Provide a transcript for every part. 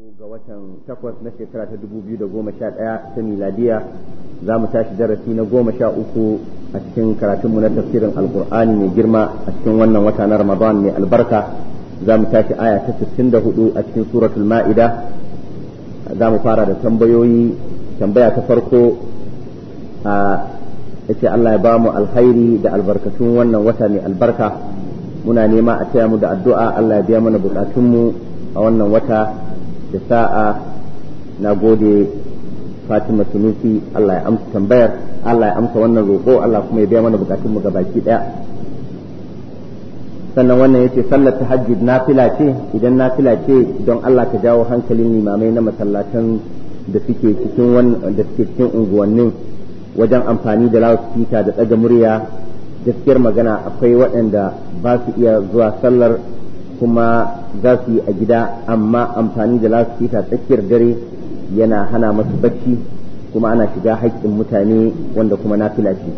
ga watan takwas na shekara ta dubu biyu da goma sha ɗaya ta miladiya za mu tashi darasi na goma sha uku a cikin karatunmu na tafsirin alkur'ani mai girma a cikin wannan wata na ramadan mai albarka za mu tashi aya ta sittin da hudu a cikin suratul ma'ida za mu fara da tambayoyi tambaya ta farko a yace Allah ya ba mu alkhairi da albarkatun wannan wata mai albarka muna nema a taya mu da addu'a Allah ya biya mana bukatunmu a wannan wata da sa'a na gode Fatima Sunusi Allah ya amsa tambayar Allah ya amsa wannan roƙo Allah kuma ya biya mana bukatunmu ga baki ɗaya sannan wannan yace sallar tahajjud nafila ce idan nafila ce don Allah ka jawo hankalin limamai na masallatan da suke cikin wannan da suke cikin unguwannin wajen amfani da loudspeaker da ɗaga murya gaskiyar magana akwai waɗanda ba su iya zuwa sallar kuma za su yi a gida amma amfani da loudspeaker tsakiyar dare yana hana masu bacci kuma ana shiga haƙƙin mutane wanda kuma nafila ce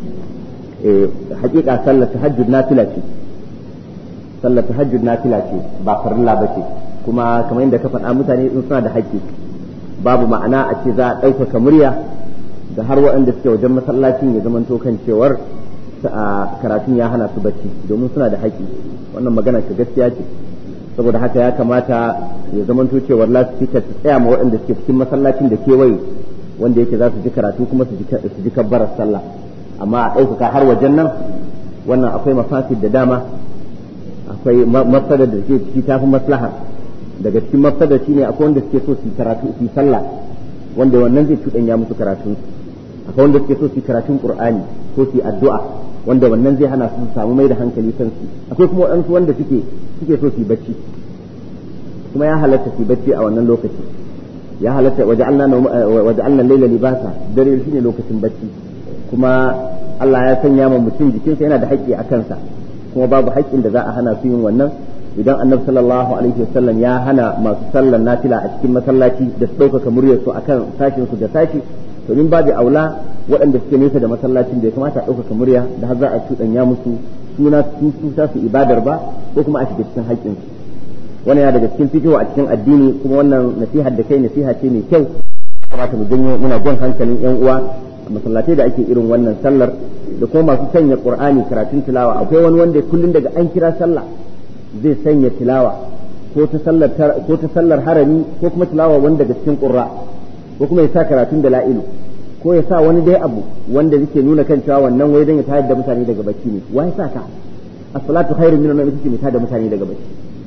hakika sallar tahajjud nafila ce sallar tahajjud nafila ce ba farilla ba ce kuma kamar yadda ka faɗa mutane sun suna da haƙƙi babu ma'ana a ce za a ɗaukaka murya da har waɗanda suke wajen masallacin ya zamanto kan cewar karatun ya hana su bacci domin suna da haƙƙi wannan magana ka gaskiya ce saboda haka ya kamata ya zamanto cewar lasifika su tsaya ma waɗanda suke cikin masallacin da kewaye wanda yake za su ji karatu kuma su ji kabbarar sallah amma a ɗaukaka har wajen nan wannan akwai mafasid da dama akwai mafsadar da ke ciki tafi maslaha daga cikin mafsadar shine akwai wanda suke so su karatu su sallah wanda wannan zai cuɗanya musu karatu akwai wanda suke so su karatun qur'ani ko su addu'a wanda wannan zai hana su samu mai da hankali kan su akwai kuma waɗansu wanda suke suke so su yi bacci kuma ya halatta su bacci a wannan lokaci ya halatta waja'alna waja'alna layla libasa dare shine lokacin bacci kuma Allah ya sanya ma mutum jikinsa yana da haƙƙi a kansa kuma babu haƙƙin da za a hana su yin wannan idan annabi sallallahu alaihi wasallam ya hana masu sallar nafila a cikin masallaci da su ɗaukaka muryar su akan sashin su da sashi to min babu aula waɗanda suke nesa da masallacin da ya kamata a ɗaukaka murya da har za a cuɗanya musu suna su su su ibadar ba ko kuma a shiga cikin haƙƙin su wannan yana daga cikin fikihu a cikin addini kuma wannan nasihar da kai nasiha ce mai kyau kamata mu janyo muna jan hankalin yan uwa masallatai da ake irin wannan sallar da kuma masu sanya qur'ani karatun tilawa akwai wani wanda kullun daga an kira sallah zai sanya tilawa ko ta sallar ko ta sallar harami ko kuma tilawa wanda daga cikin qurra ko kuma ya sa karatun da la'ilu ko ya sa wani dai abu wanda yake nuna kan cewa wannan wai dan ya tayar da mutane daga bacci ne wai sa ka as-salatu khairun min an take ta da mutane daga bacci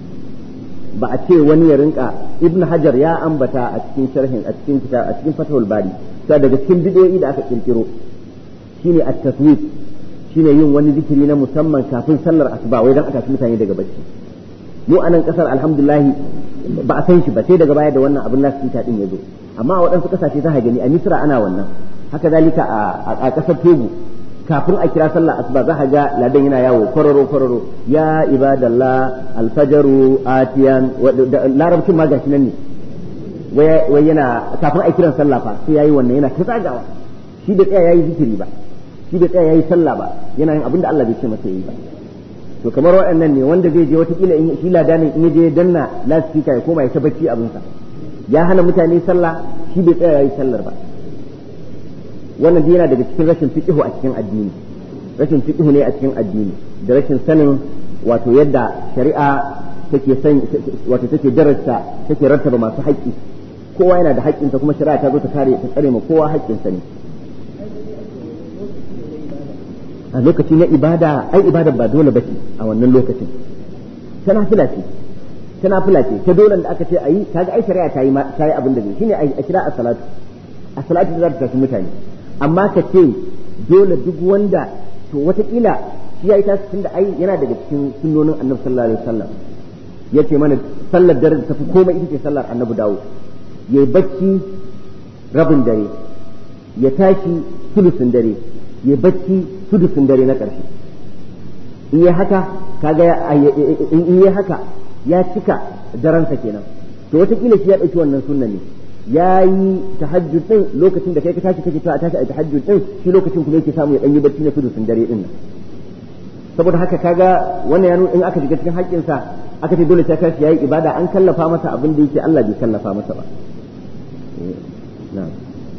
ba a ce wani ya rinka ibn hajar ya ambata a cikin sharhin a cikin kitab a cikin fatahul bari sai daga cikin bidiyoyi da aka kirkiro shine at-taswif shine yin wani zikiri na musamman kafin sallar asuba wai dan aka ci mutane daga bacci mu a nan kasar alhamdulillah ba a san shi ba sai daga baya da wannan abin nasu ta din yazo amma a waɗansu kasashe za gani a misra ana wannan haka zalika a kasar togo kafin a kira sallar asuba za ga ladan yana yawo kwararo kwararo ya ibadallah alfajaru atiyan larabcin ma gashi nan ne wai yana kafin a kiran sallah fa sai yayi wannan yana ta tsagawa shi da tsaya yayi zikiri ba shi da tsaya yayi sallah ba yana yin abin da Allah bai ce masa yayi ba to kamar waɗannan ne wanda zai je watakila in shi ladanin in je danna lasfika ya koma ya ta bacci abinsa ya hana mutane sallah shi bai tsaya yayi sallar ba wannan dai yana daga cikin rashin fiqhu a cikin addini rashin fiqhu ne a cikin addini da rashin sanin wato yadda shari'a take san wato take darasta take rattaba masu haƙƙi kowa yana da haƙƙinsa kuma shari'a ta zo ta kare ta tsare ma kowa haƙƙinsa ne a lokaci na ibada ai ibada ba dole bace a wannan lokacin ta nafila ce ta nafila ce ta dole da aka ce ayi kaga ai shari'a ta yi ta yi abin da zai shine a kira as-salatu as-salatu da za ta tafi mutane amma ka ce dole duk wanda to watakila shi yayi tasu tunda ai yana daga cikin sunnonin annabi sallallahu alaihi wasallam yace mana sallar dare da tafi komai ita ce sallar annabi dawo yayi bacci rabin dare ya tashi sulusun dare ya bacci sudusun dare na ƙarshe in yi haka kaga in yi haka ya cika daransa kenan to wataƙila shi ya ɗauki wannan sunna ne ya yi tahajjud din lokacin da kai ka tashi kake a tashi a tahajjud din shi lokacin kuma yake samu ya ɗan yi bacci na sudusun dare din nan saboda haka kaga wannan ya in aka shiga cikin haƙƙinsa aka ce dole sai kashi yayi ibada an kallafa masa abin da yake Allah bai kallafa masa ba na'am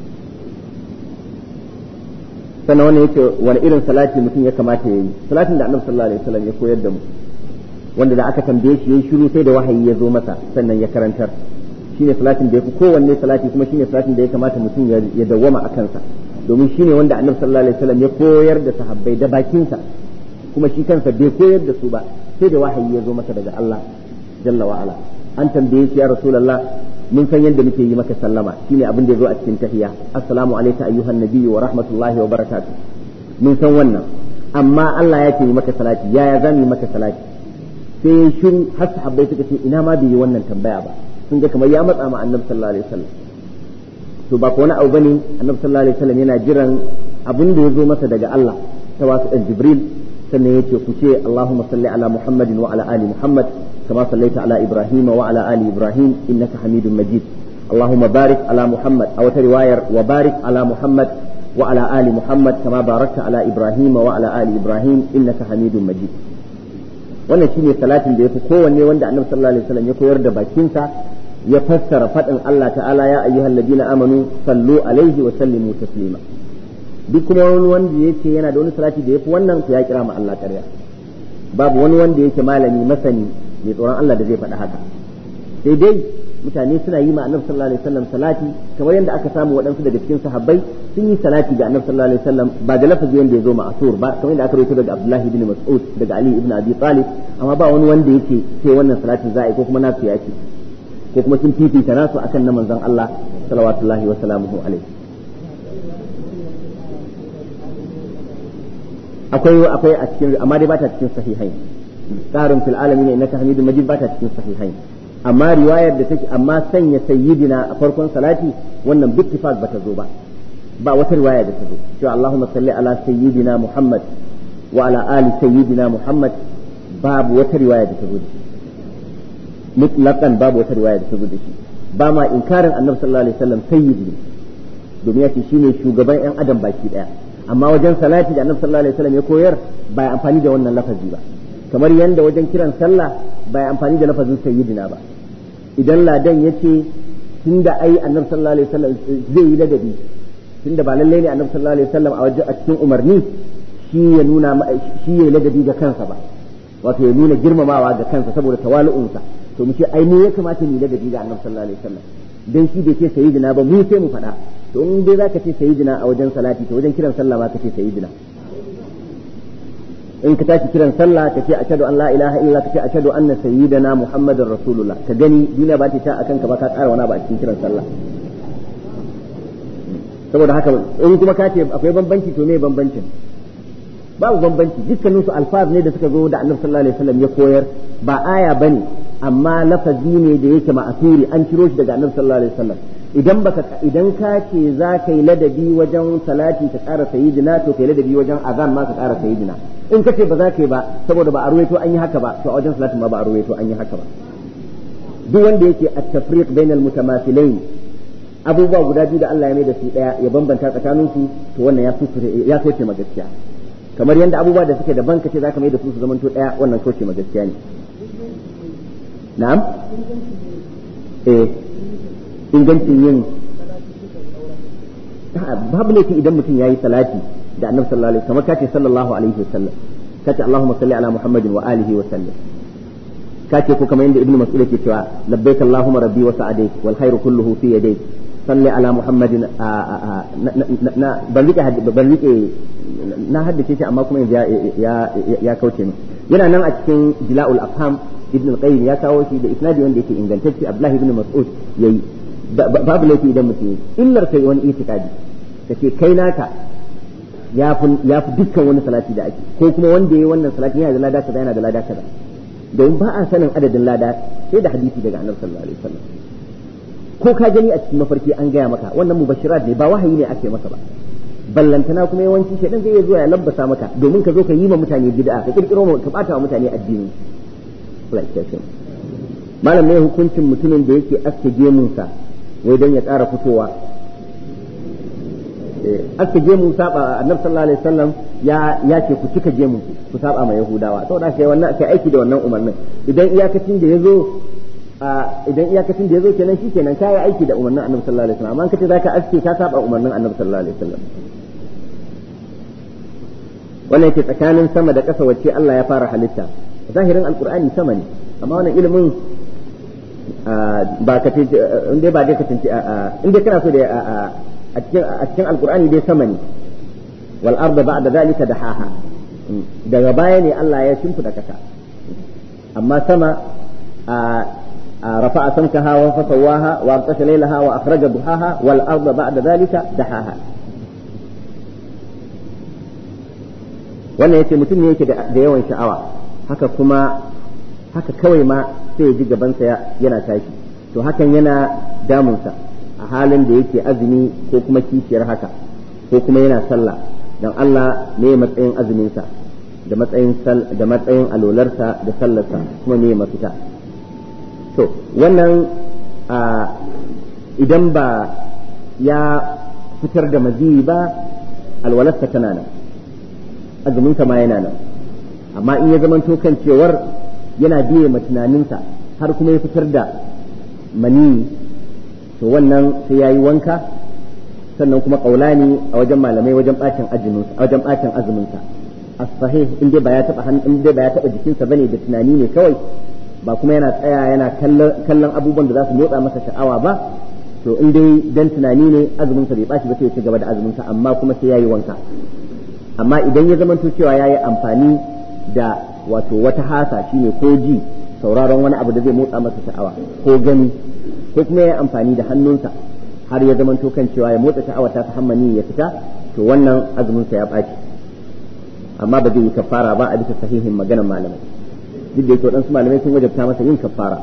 sannan wannan yake wani irin salati mutum ya kamata ya yi salatin da annabi sallallahu alaihi wasallam ya koyar da mu wanda da aka tambaye shi yayi shiru sai da wahayi ya zo masa sannan ya karantar shine salatin da yafi kowanne salati kuma shine salatin da ya kamata mutum ya dawwama a kansa domin shine wanda annabi sallallahu alaihi wasallam ya koyar da sahabbai da bakinsa kuma shi kansa bai koyar da su ba sai da wahayi ya zo masa daga Allah jalla wa ala an tambaye shi ya rasulullah mun san yadda muke yi maka sallama shine abin da ya zo a cikin tahiya assalamu alayka ayyuhan nabiyyu wa rahmatullahi wa barakatuh mun san wannan amma Allah ya ce yi maka salati yaya za mu yi maka salati sai shiru har sahabbai suka ce ina ma bai yi wannan tambaya ba sun ga kamar ya matsa ma annabi sallallahu alaihi wasallam to ba ko wani abu bane annabi sallallahu alaihi wasallam yana jiran abin da ya zo masa daga Allah ta wasu dan Jibril sannan yace ku ce Allahumma salli ala Muhammadin wa ala ali Muhammad كما صليت على إبراهيم وعلى آل إبراهيم إنك حميد مجيد اللهم بارك على محمد أو رواية وبارك على محمد وعلى آل محمد كما باركت على إبراهيم وعلى آل إبراهيم إنك حميد مجيد wannan shine salatin da yafi kowanne wanda annabi sallallahu alaihi wasallam ya koyar da bakinsa ya fassara fadin Allah ta'ala ya ayyuhal ladina amanu sallu alaihi wa sallimu taslima duk kuma wani wanda yace yana da wani salati da yafi wannan ya kira ma Allah ƙarya babu wani wanda yake malami masani mai tsoron Allah da zai faɗi haka sai dai mutane suna yi ma annabi sallallahu alaihi wasallam salati kamar yadda aka samu waɗansu daga cikin sahabbai sun yi salati ga annabi sallallahu alaihi wasallam ba da lafazi wanda ya zo ma'asur ba kamar yadda aka rawaito daga Abdullah ibn Mas'ud daga Ali ibn Abi Talib amma ba wani wanda yake sai wannan salatin za a yi ko kuma nasu yake ko kuma sun fifita nasu akan na manzon Allah sallallahu wa sallamuhu alaihi akwai akwai a cikin amma dai ba ta cikin sahihai tsarin fil alamin innaka hamidun majid ba ta cikin sahihai amma riwayar da take amma sanya sayyidina a farkon salati wannan bittifaq bata zo ba ba wata riwaya da ta zo cewa Allahumma salli ala sayyidina Muhammad wa ala ali sayyidina Muhammad babu wata riwaya da ta zo da shi mutlaqan babu wata riwaya da ta zo da shi ba ma inkarin annabi sallallahu alaihi wasallam sayyidi domin ya ce shine shugaban yan adam baki daya amma wajen salati da annabi sallallahu alaihi wasallam ya koyar ba ya amfani da wannan lafazi ba kamar yanda wajen kiran sallah ba ya amfani da lafazin sayyidina ba idan ladan ya ce tunda ai annabi sallallahu alaihi wasallam zai yi ladabi tunda ba lallai ne annabi sallallahu alaihi wasallam a wajen a cikin umarni shi ya nuna shi ya ladabi ga kansa ba wato ya nuna girmamawa ga kansa saboda tawalu'unsa to mu ce ai mu ya kamata mu ladabi ga annabi sallallahu alaihi wasallam dan shi bai ce sayyidina ba mu sai mu faɗa to in dai zaka ce sayyidina a wajen salati to wajen kiran sallah ma ka ce sayyidina in ka tashi kiran sallah ka ce ashhadu an la ilaha illa ka ce ashhadu anna sayyidana muhammadar rasulullah ka gani duniya ba ta ta akan ka ba ka ƙara wani ba a cikin kiran sallah saboda haka in kuma ka ce akwai bambanci to me bambancin babu bambanci dukkanin su alfaz ne da suka zo da annabi sallallahu alaihi wasallam ya koyar ba aya bane amma lafazi ne da yake ma'asuri an ciro shi daga annabi sallallahu alaihi wasallam idan baka idan ka ce za ka yi ladabi wajen salati ka ƙara sayyidina to kai ladabi wajen azan ma ka ƙara sayyidina in ka ce ba za ka yi ba saboda ba a ruwaito an yi haka ba to a wajen salatin ma ba a ruwaito an yi haka ba duk wanda yake at-tafriq bainal mutamathilain abubuwa guda biyu da Allah ya mai da su daya ya bambanta tsakanin su to wannan ya kusure ya soke ma gaskiya kamar yadda abubuwa da suke daban kace zaka mai da su su zamanto daya wannan soke ma gaskiya ne na'am eh ingancin yin babu laifi idan mutum yayi salati da annabi sallallahu alaihi wasallam kace sallallahu alaihi wasallam kace allahumma salli ala muhammadin wa alihi wa sallam kace ko kamar yadda ibnu mas'ud yake cewa labbaik allahumma rabbi wa sa'adayk wal khairu kulluhu fi yadayk salli ala muhammadin na ban rike ban rike na haddace shi amma kuma ya ya ya kauce min yana nan a cikin jila'ul afham ibn al-qayyim ya kawo shi da isnadi wanda yake ingantacce abdullahi ibn mas'ud yayi babu laifi idan mutum illar kai wani itikadi kace kai naka ya fi dukkan wani salati da ake ko kuma wanda yayi wannan salati yana da lada kaza yana da lada kaza don ba a sanin adadin lada sai da hadisi daga annabi sallallahu alaihi wasallam ko ka gani a cikin mafarki an gaya maka wannan mubashirat ne ba wahayi ne ake maka ba ballantana kuma yawanci shedan zai iya zuwa ya labbasa maka domin ka zo ka yi ma mutane bid'a ka kirkiro ka bata wa mutane addini malam ne hukuncin mutumin da yake aske gemunsa wai don ya ƙara fitowa aska gemu saba annabi sallallahu alaihi wasallam ya ya ce ku cika gemu ku saba ma yahudawa saboda kai wannan kai aiki da wannan umarnin idan iyakacin da yazo idan iyakacin da yazo kenan shikenan kai aiki da umarnin annabi sallallahu alaihi wasallam amma kace zaka aske ka saba umarnin annabi sallallahu alaihi wasallam wannan yake tsakanin sama da ƙasa wacce Allah ya fara halitta zahirin alqur'ani sama ne amma wannan ilimin ba ka ce in dai ba dai ka tunci in dai kana so da a cikin a cikin alqur'ani dai sama ne wal arda ba'da zalika dahaha daga baya ne Allah ya shimfida kasa amma sama رفع سمكها وفسواها وأغطش ليلها وأخرج ضحاها والأرض بعد ذلك دحاها wannan yace mutum ne yake da yawan sha'awa haka kuma haka kawai ma sai ya ji gabansa yana tashi to hakan yana damunsa a halin da yake azumi ko kuma kishiyar haka ko kuma yana sallah dan Allah ne matsayin azuminsa da matsayin da matsayin alolarsa da sallarsa kuma ne mafita to wannan idan ba ya fitar da maziyi ba alwalarsa tana nan azuminsa ma yana nan amma in ya zamanto kan cewar yana biye ma tunaninsa har kuma ya fitar da mani to wannan sai ya yi wanka sannan kuma kaulani a wajen malamai wajen bacin azuminsa a wajen bacin azuminsa as-sahih in dai ba ya taba in dai ba ya taba jikinsa bane da tunani ne kawai ba kuma yana tsaya yana kallon abubuwan da za su motsa masa sha'awa ba to in dai dan tunani ne azuminsa bai bashi ba sai ya ci gaba da azuminsa amma kuma sai ya yi wanka amma idan ya zamanto cewa ya yi amfani da wato wata hasa shine ko ji sauraron wani abu da zai motsa masa sha'awa ko gani ko kuma ya yi amfani da hannunsa har ya zamanto kan cewa ya motsa sha'awa ta hammani ya fita to wannan azuminsa ya ɓaci amma ba zai yi kafara ba a bisa sahihin maganar malamai duk da yake waɗansu malamai sun wajabta masa yin kafara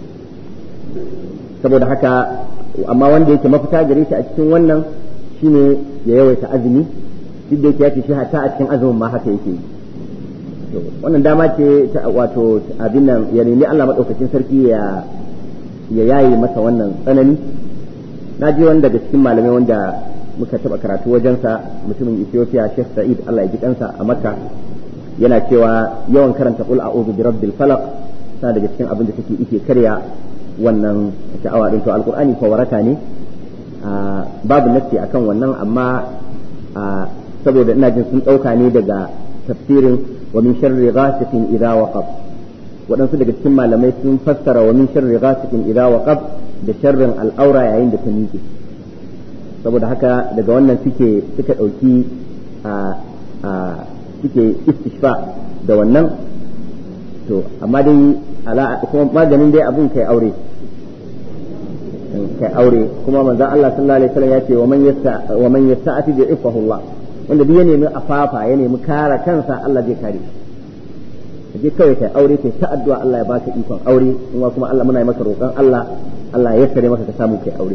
saboda haka amma wanda yake mafita gare shi a cikin wannan shine ya yawaita azumi duk da yake ya ce shi hata a cikin azumin ma haka yake yi wannan dama ce ta wato abin nan ya nemi Allah madaukakin sarki ya ya yaye masa wannan tsanani na ji wani daga cikin malamai wanda muka taba karatu wajensa mutumin Ethiopia Sheikh Sa'id Allah ya ji kansa a Makka yana cewa yawan karanta qul a'udhu bi rabbil falaq tana daga cikin abin da take ike karya wannan sha'awa din to alqur'ani ko waraka ne babu nassi akan wannan amma saboda ina jin sun ɗauka ne daga tafsirin wa min sharri ghasiqin idza waqab waɗansu daga cikin malamai sun fassara wa min sharri ghasiqin idza waqab da sharrin al'aura yayin da ta miƙe saboda haka daga wannan suke suka ɗauki a suke istishfa da wannan to amma dai ala kuma maganin dai abun kai aure kai aure kuma manzon Allah sallallahu alaihi wasallam ya ce wa man yasta wa man yasta'ati bi ifahu Allah wanda duk ya nemi afafa ya nemi kare kansa Allah zai kare shi je kawai kai aure kai ta addu'a Allah ya baka ikon aure kuma kuma Allah muna yi maka roƙon Allah Allah ya sare maka ka samu kai aure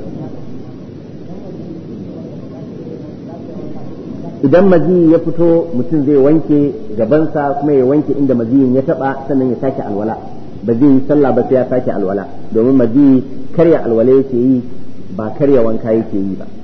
idan maziyi ya fito mutum zai wanke gabansa kuma ya wanke inda maziyin ya taba sannan ya sake alwala ba zai yi sallah ba sai ya sake alwala domin maziyi karya alwala yake yi ba karya wanka yake yi ba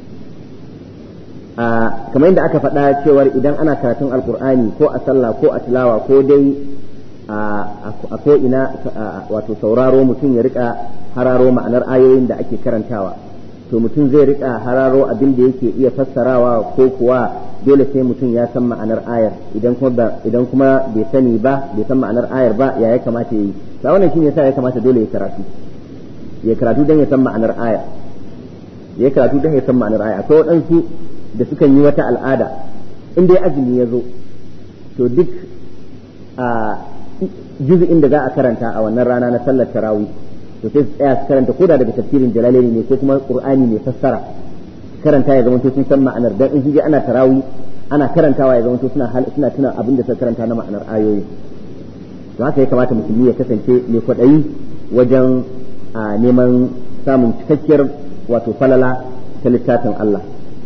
kamar yadda aka faɗa cewar idan ana karatun alkur'ani ko a sallah ko a tilawa ko dai a ko ina wato sauraro mutum ya rika hararo ma'anar ayoyin da ake karantawa to mutum zai rika hararo abin da yake iya fassarawa ko kuwa dole sai mutum ya san ma'anar ayar idan kuma idan kuma bai sani ba bai san ma'anar ayar ba ya ya kamata yi ta wannan shine yasa ya kamata dole ya karatu ya karatu dan ya san ma'anar ayar ya karatu dan ya san ma'anar ayar akwai waɗansu da sukan yi wata al'ada in dai azumi ya zo to duk a juzu'in da za a karanta a wannan rana na sallar tarawih to sai su tsaya su karanta koda daga tafsirin jalalaini ne ko kuma qur'ani mai fassara karanta ya zama to sun san ma'anar dan in shi ana tarawih ana karantawa ya zama to suna suna tuna abin da suka karanta na ma'anar ayoyi to haka ya kamata musulmi ya kasance mai kwaɗayi wajen neman samun cikakkiyar wato falala ta littafin Allah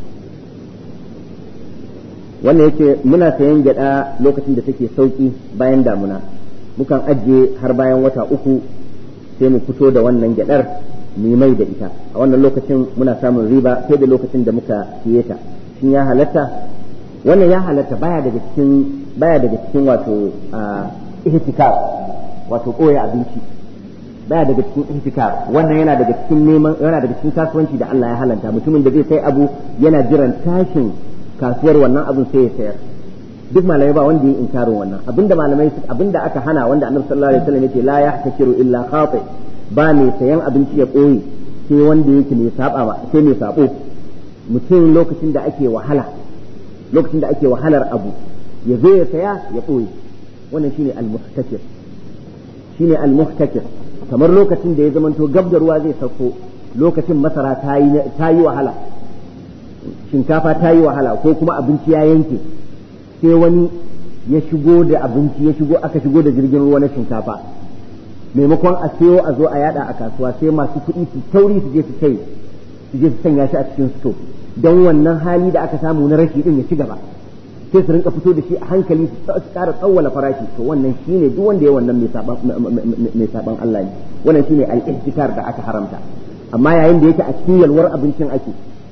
wannan yake muna sayan gyada lokacin da take sauki bayan damuna mukan ajiye har bayan wata uku sai mu fito da wannan gyadar mu mai da ita a wannan lokacin muna samun riba sai da lokacin da muka siye ta shin ya halatta wannan ya halatta baya daga cikin baya daga cikin wato ihtikar wato koya abinci baya daga cikin ihtikar wannan yana daga cikin neman yana daga cikin kasuwanci da Allah ya halanta mutumin da zai sai abu yana jiran tashin kasuwar wannan abun sai ya sayar duk malamai ba wanda ya inkarin wannan abinda malamai abinda aka hana wanda annabi sallallahu alaihi wasallam yace la yahtakiru illa khati ba mai sayan abinci ya koyi sai wanda yake mai saba ba sai mai sabo mutum lokacin da ake wahala lokacin da ake wahalar abu ya zo ya saya ya koyi wannan shine al-muhtakir shine al-muhtakir kamar lokacin da ya zamanto gab da ruwa zai sauko lokacin masara ta yi wahala shinkafa ta yi wahala ko kuma abinci ya yanke sai wani ya shigo da abinci ya shigo aka shigo da jirgin ruwa na shinkafa maimakon a sayo a zo a yada a kasuwa sai masu kuɗi su tauri su je su kai su je su sanya shi a cikin sto don wannan hali da aka samu na rashi din ya ci gaba sai su rinka fito da shi a hankali su ƙara tsawwala farashi to wannan shine duk wanda ya wannan mai saban Allah ne wannan shine al-ihtikar da aka haramta amma yayin da yake a cikin yalwar abincin ake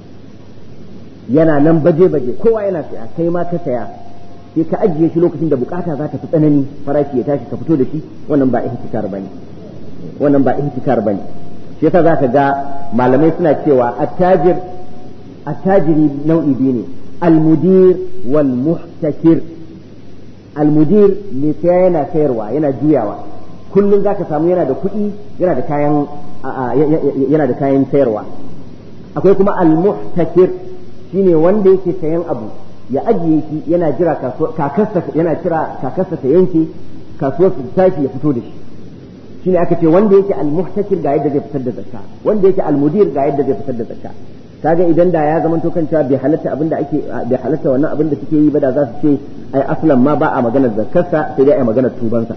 yana nan baje-baje kowa yana saya kai ma ka saya sai ka ajiye shi lokacin da bukata za ta fi tsanani farashi ya tashi ka fito da shi wannan ba ihtikar bane wannan ba ihtikar bane shi yasa zaka ga malamai suna cewa attajir attajiri nau'i biyu ne almudir wal muhtakir almudir mai saya yana sayarwa yana juyawa kullum zaka samu yana da kuɗi yana da kayan yana da kayan sayarwa akwai kuma al-muhtakir shine wanda yake sayan abu ya ajiye shi yana jira kakarsa yana jira kakarsa ta yanke kasuwar su tashi ya fito da shi shine aka ce wanda yake al-muhtakir ga yadda zai fitar da zakka wanda yake al-mudir ga yadda zai fitar da zakka kaga idan da ya zama to kanta bai halatta abin da ake bai halatta wannan abin da suke yi ba da za su ce ai aslan ma ba a maganar zakkarsa sai dai ai maganar tubansa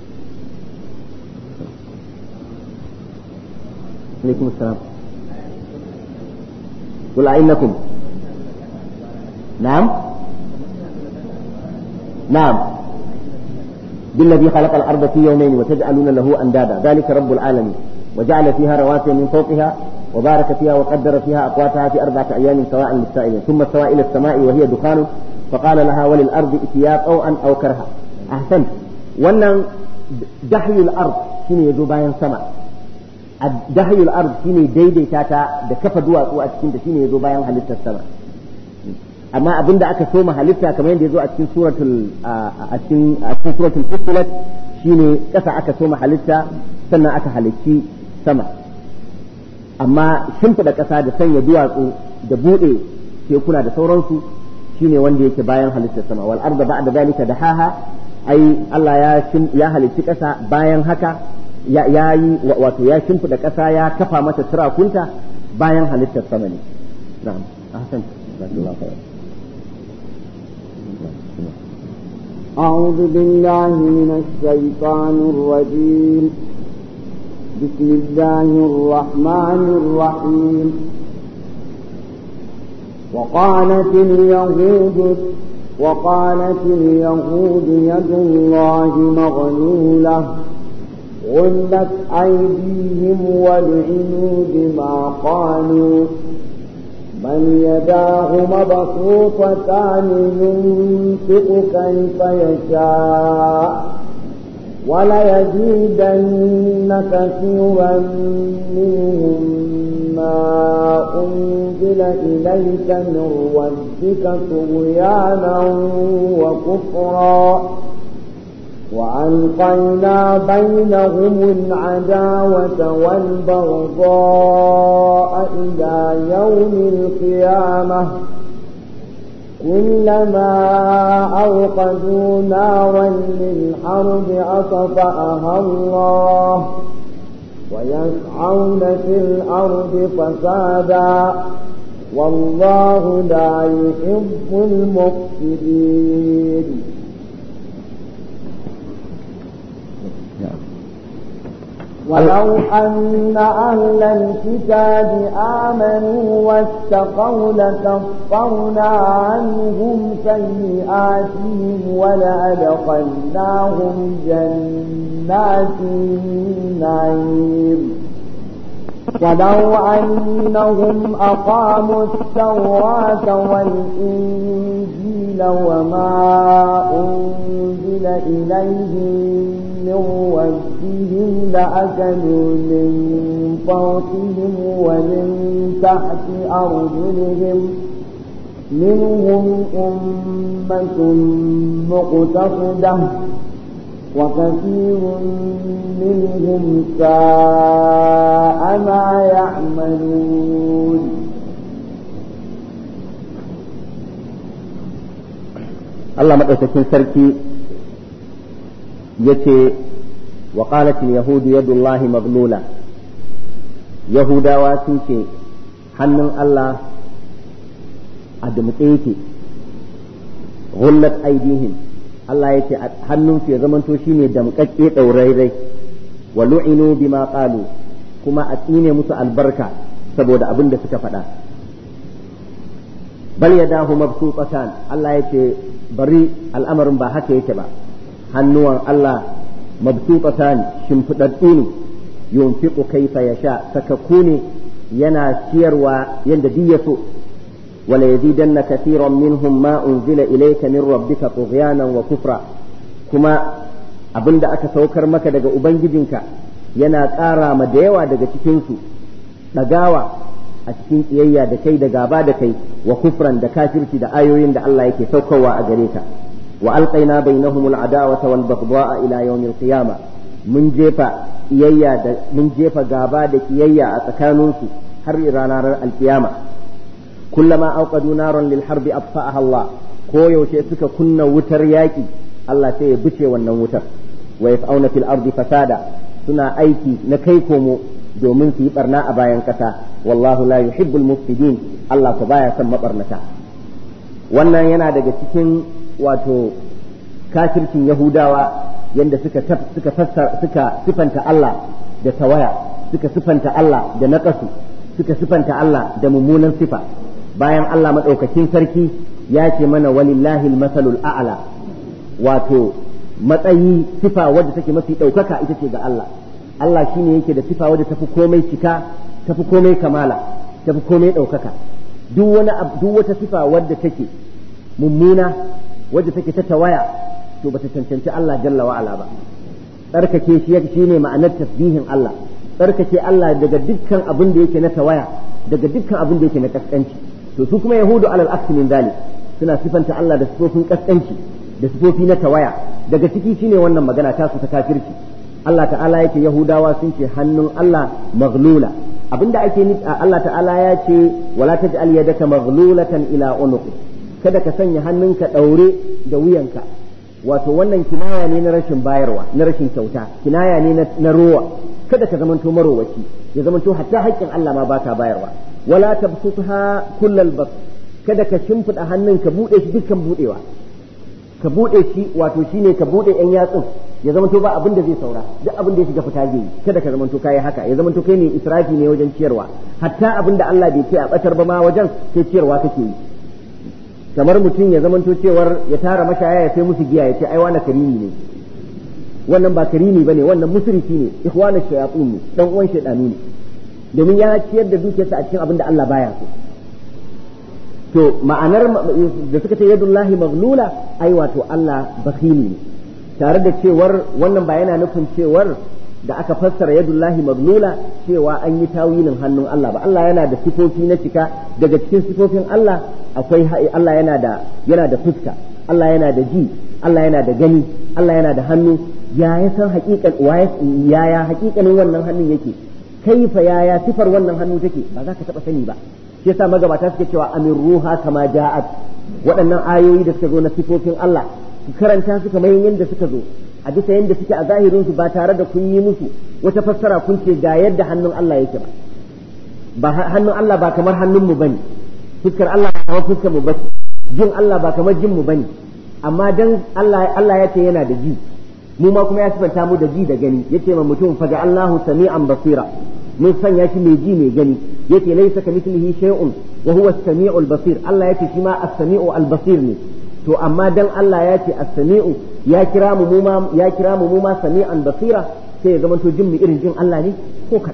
alaikum assalam قل أئنكم نعم نعم بالذي خلق الأرض في يومين وتجعلون له أندادا ذلك رب العالمين وجعل فيها رواسي من فوقها وبارك فيها وقدر فيها أقواتها في أربعة أيام سواء للسائلين ثم استوى إلى السماء وهي دخان فقال لها وللأرض ائتيا طوعا أو كرها أحسنت وأن دحي الأرض شنو يدو باين سما دحي الأرض شنو ديدي تاتا da kafa duwatsu a cikin ta shine yazo bayan halittar sama amma abinda aka soma halitta kamar yadda yazo a cikin suratul a cikin a cikin suratul fussilat shine kasa aka soma halitta sannan aka halicci sama amma shimfiɗa ƙasa da sanya duwatsu da buɗe tekuna da sauransu shine wanda yake bayan halittar sama wal arda ba'da zalika dahaha ai Allah ya ya halicci ƙasa bayan haka ya yi wato ya shimfiɗa ƙasa ya kafa mata turakunta bayan halittar sama ne na'am ahsan jazakallahu khairan أعوذ بالله من الشيطان الرجيم بسم الله الرحمن الرحيم وقالت اليهود وقالت اليهود يد الله مغلولة غلت أيديهم ولعنوا بما قالوا بل يداه مبسوطتان ينفق كيف يشاء وليزيدن كثيرا منهم ما أنزل إليك من ربك طغيانا وكفرا وألقينا بينهم العداوة والبغضاء إلى يوم القيامة كلما أوقدوا نارا للحرب أطفأها الله ويسعون في الأرض فسادا والله لا يحب المفسدين ولو أن أهل الكتاب آمنوا واتقوا لكفرنا عنهم سيئاتهم ولأدخلناهم جنات النعيم ولو أنهم أقاموا التوراة والإنجيل وما أنزل إليهم من ربهم لأكلوا من فوقهم ومن تحت أرجلهم منهم أمة مقتصدة وكثير منهم ساء ما يعملون Allah maɗaukakin sarki ya ce wa ƙalatin yahudu yadullahi maglula yahudawa sun ce hannun Allah a dumtse yake gullat aidihim Allah ya ce hannunsu ya zamanto shine damƙaƙƙe ɗaurairai wa lu'inu bima qalu kuma a tsine musu albarka saboda abin da suka faɗa bal yadahu mabsutatan Allah ya ce bari al'amarin ba haka yake ba hannuwan Allah mabsutatan shimfiɗaɗɗu ne yunfiqu kaifa yasha sakakku ne yana ciyarwa yanda duk ya so wala yazidanna kathiran minhum ma unzila ilayka min rabbika tughyanan wa kufra kuma abinda aka saukar maka daga ubangijinka yana ƙara ma da yawa daga cikin su ɗagawa a cikin ƙiyayya da kai da gaba da kai wa kufran da kafirci da ayoyin da Allah yake saukarwa a gare ka wa alqaina bainahum al'adawata wal baghdha'a ila yawm al-qiyama mun jefa ƙiyayya da mun jefa gaba da ƙiyayya a tsakaninsu har ranar alkiyama kullama auqadu naran lil harbi atfa'aha Allah ko yaushe suka kunna wutar yaƙi Allah sai ya bice wannan wutar wa yas'auna fil ardi fasada suna aiki na kai komo domin su yi barna a bayan ƙasa wallahu la yuhibbul mufsidin Allah ko baya son mabarnata wannan yana daga cikin wato kafircin Yahudawa yanda suka suka fassara suka sifanta Allah da tawaya suka sifanta Allah da naqasu suka sifanta Allah da mummunan sifa bayan Allah madaukakin sarki ya ce mana walillahi masalul a'la wato matsayi sifa wadda take mafi ɗaukaka ita ce ga Allah Allah shine yake da sifa wadda tafi komai cika tafi komai kamala tafi komai ɗaukaka duk wani duk wata sifa wadda take mummuna wadda take ta tawaya to bata cancanci Allah jalla wa ala ba tsarkake shi shine ma'anar tasbihin Allah tsarkake Allah daga dukkan abin da yake na tawaya daga dukkan abin da yake na kaskanci to su kuma yahudu alal aksi min dalik suna sifanta Allah da sifofin kaskanci da sifofi na tawaya daga ciki shine wannan magana ta su ta kafirci Allah ta'ala yake yahudawa sun ce hannun Allah maghlula abinda ake nufi Allah ta'ala ya ce wala taj'al yadaka maghlulatan ila unuqi kada ka sanya hannunka daure da wuyanka wato wannan kinaya ne na rashin bayarwa na rashin kyauta kinaya ne na rowa kada ka zamanto marowaci ya zamanto hatta haƙƙin Allah ma baka bayarwa wala tabsutha kullal bas kada ka shimfida hannun ka bude shi dukkan budewa ka bude shi wato shine ka bude yan yatsun ya zamanto ba abin da zai saura duk abin da ya shiga fita zai yi kada ka zamanto kai haka ya zamanto kai ne israfi ne wajen ciyarwa hatta abin da Allah bai ce a batar ba ma wajen sai ciyarwa kake yi kamar mutum ya zamanto cewar ya tara mashaya ya sai musu giya ya ce ai wani karimi ne wannan ba karimi bane wannan musrifi ne ikhwanu shayatin ne dan uwan shaydanu ne domin ya ciyar da dukiyarsa a cikin abin da Allah baya so to ma'anar da suka ce yadullahi maghlula ai wato Allah bakhili ne tare da cewar wannan ba yana nufin cewar da aka fassara yadullahi maglula cewa an yi tawilin hannun Allah ba Allah yana da sifofi na cika daga cikin sifofin Allah akwai Allah yana da yana da fuska Allah yana da ji Allah yana da gani Allah yana da hannu ya ya san hakikan ya ya hakikanin wannan hannun yake kaifa ya ya sifar wannan hannu take ba za ka taba sani ba shi yasa magabata suke cewa amin ruha kama ja'at waɗannan ayoyi da suka zo na sifofin Allah ku karanta su kamar yadda suka zo a bisa yadda suke a zahirin su ba tare da kun yi musu wata fassara kun ce ga yadda hannun Allah yake ba ba hannun Allah ba kamar hannun mu bane fuskar Allah ba kamar fuskar mu bace jin Allah ba kamar jin mu bane amma dan Allah Allah ya ce yana da ji mu ma kuma ya sifanta mu da ji da gani yace ma mutum fa ga Allahu sami'an basira mun sanya shi mai ji mai gani yace laysa kamithlihi shay'un wa huwa as-sami'ul basir Allah yace shi ma as-sami'u al-basir ne to amma dan Allah ya ce as-sami'u ya kira mu mu ma ya kira mu mu ma sami'an basira sai ya zamanto jin mu irin jin Allah ne ko kadan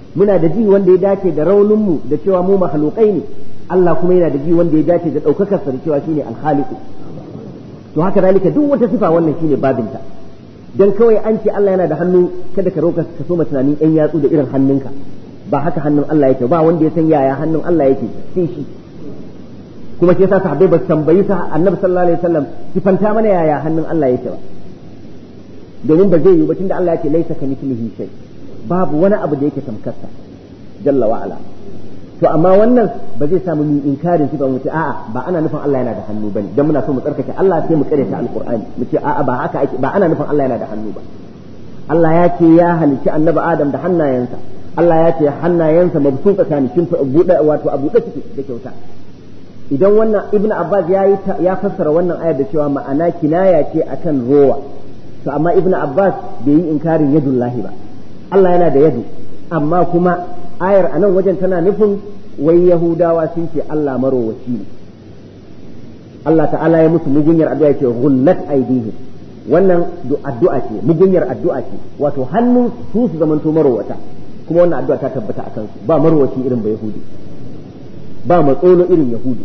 muna da ji wanda ya dace da raunin mu da cewa mu makhluqai ne Allah kuma yana da ji wanda ya dace da daukakar sa da cewa shine al-khaliq to haka zalika duk wata sifa wannan shine babinta dan kawai an ce Allah yana da hannu kada ka roka ka so tunanin yan yatsu da irin hannunka ba haka hannun Allah yake ba wanda ya san yaya hannun Allah yake sai shi kuma shi yasa sahabbai ba su tambayi sa annabi sallallahu alaihi wasallam sifanta mana yaya hannun Allah yake ba domin ba zai yi ba tunda Allah yake laisa ka mithlihi shay babu wani abu da yake tamkarsa jalla wa ala to amma wannan ba zai samu mu inkarin sifa mu ce a'a ba ana nufin Allah yana da hannu bane dan muna so mu tsarkake Allah sai mu karyata alqur'ani mu ce a'a ba haka ake ba ana nufin Allah yana da hannu ba Allah ya ce ya halicci annabi Adam da hannayensa Allah ya ce hannayensa mabsuta tsakanin kin buɗe wato a buɗe suke da kyauta idan wannan ibnu abbas ya yi ya fassara wannan ayar da cewa ma'ana kinaya ce akan rowa to amma ibnu abbas bai yi inkarin yadullahi ba Allah yana da yadu amma kuma ayar a nan wajen tana nufin wai yahudawa sun ce Allah marowaci ne Allah ta'ala ya musu mugunyar addu'a ce ghullat aydihim wannan addu'a ce mugunyar addu'a ce wato hannun su su zamanto marowata kuma wannan addu'a ta tabbata akan su ba marowaci irin ba yahudi ba matsolo irin yahudi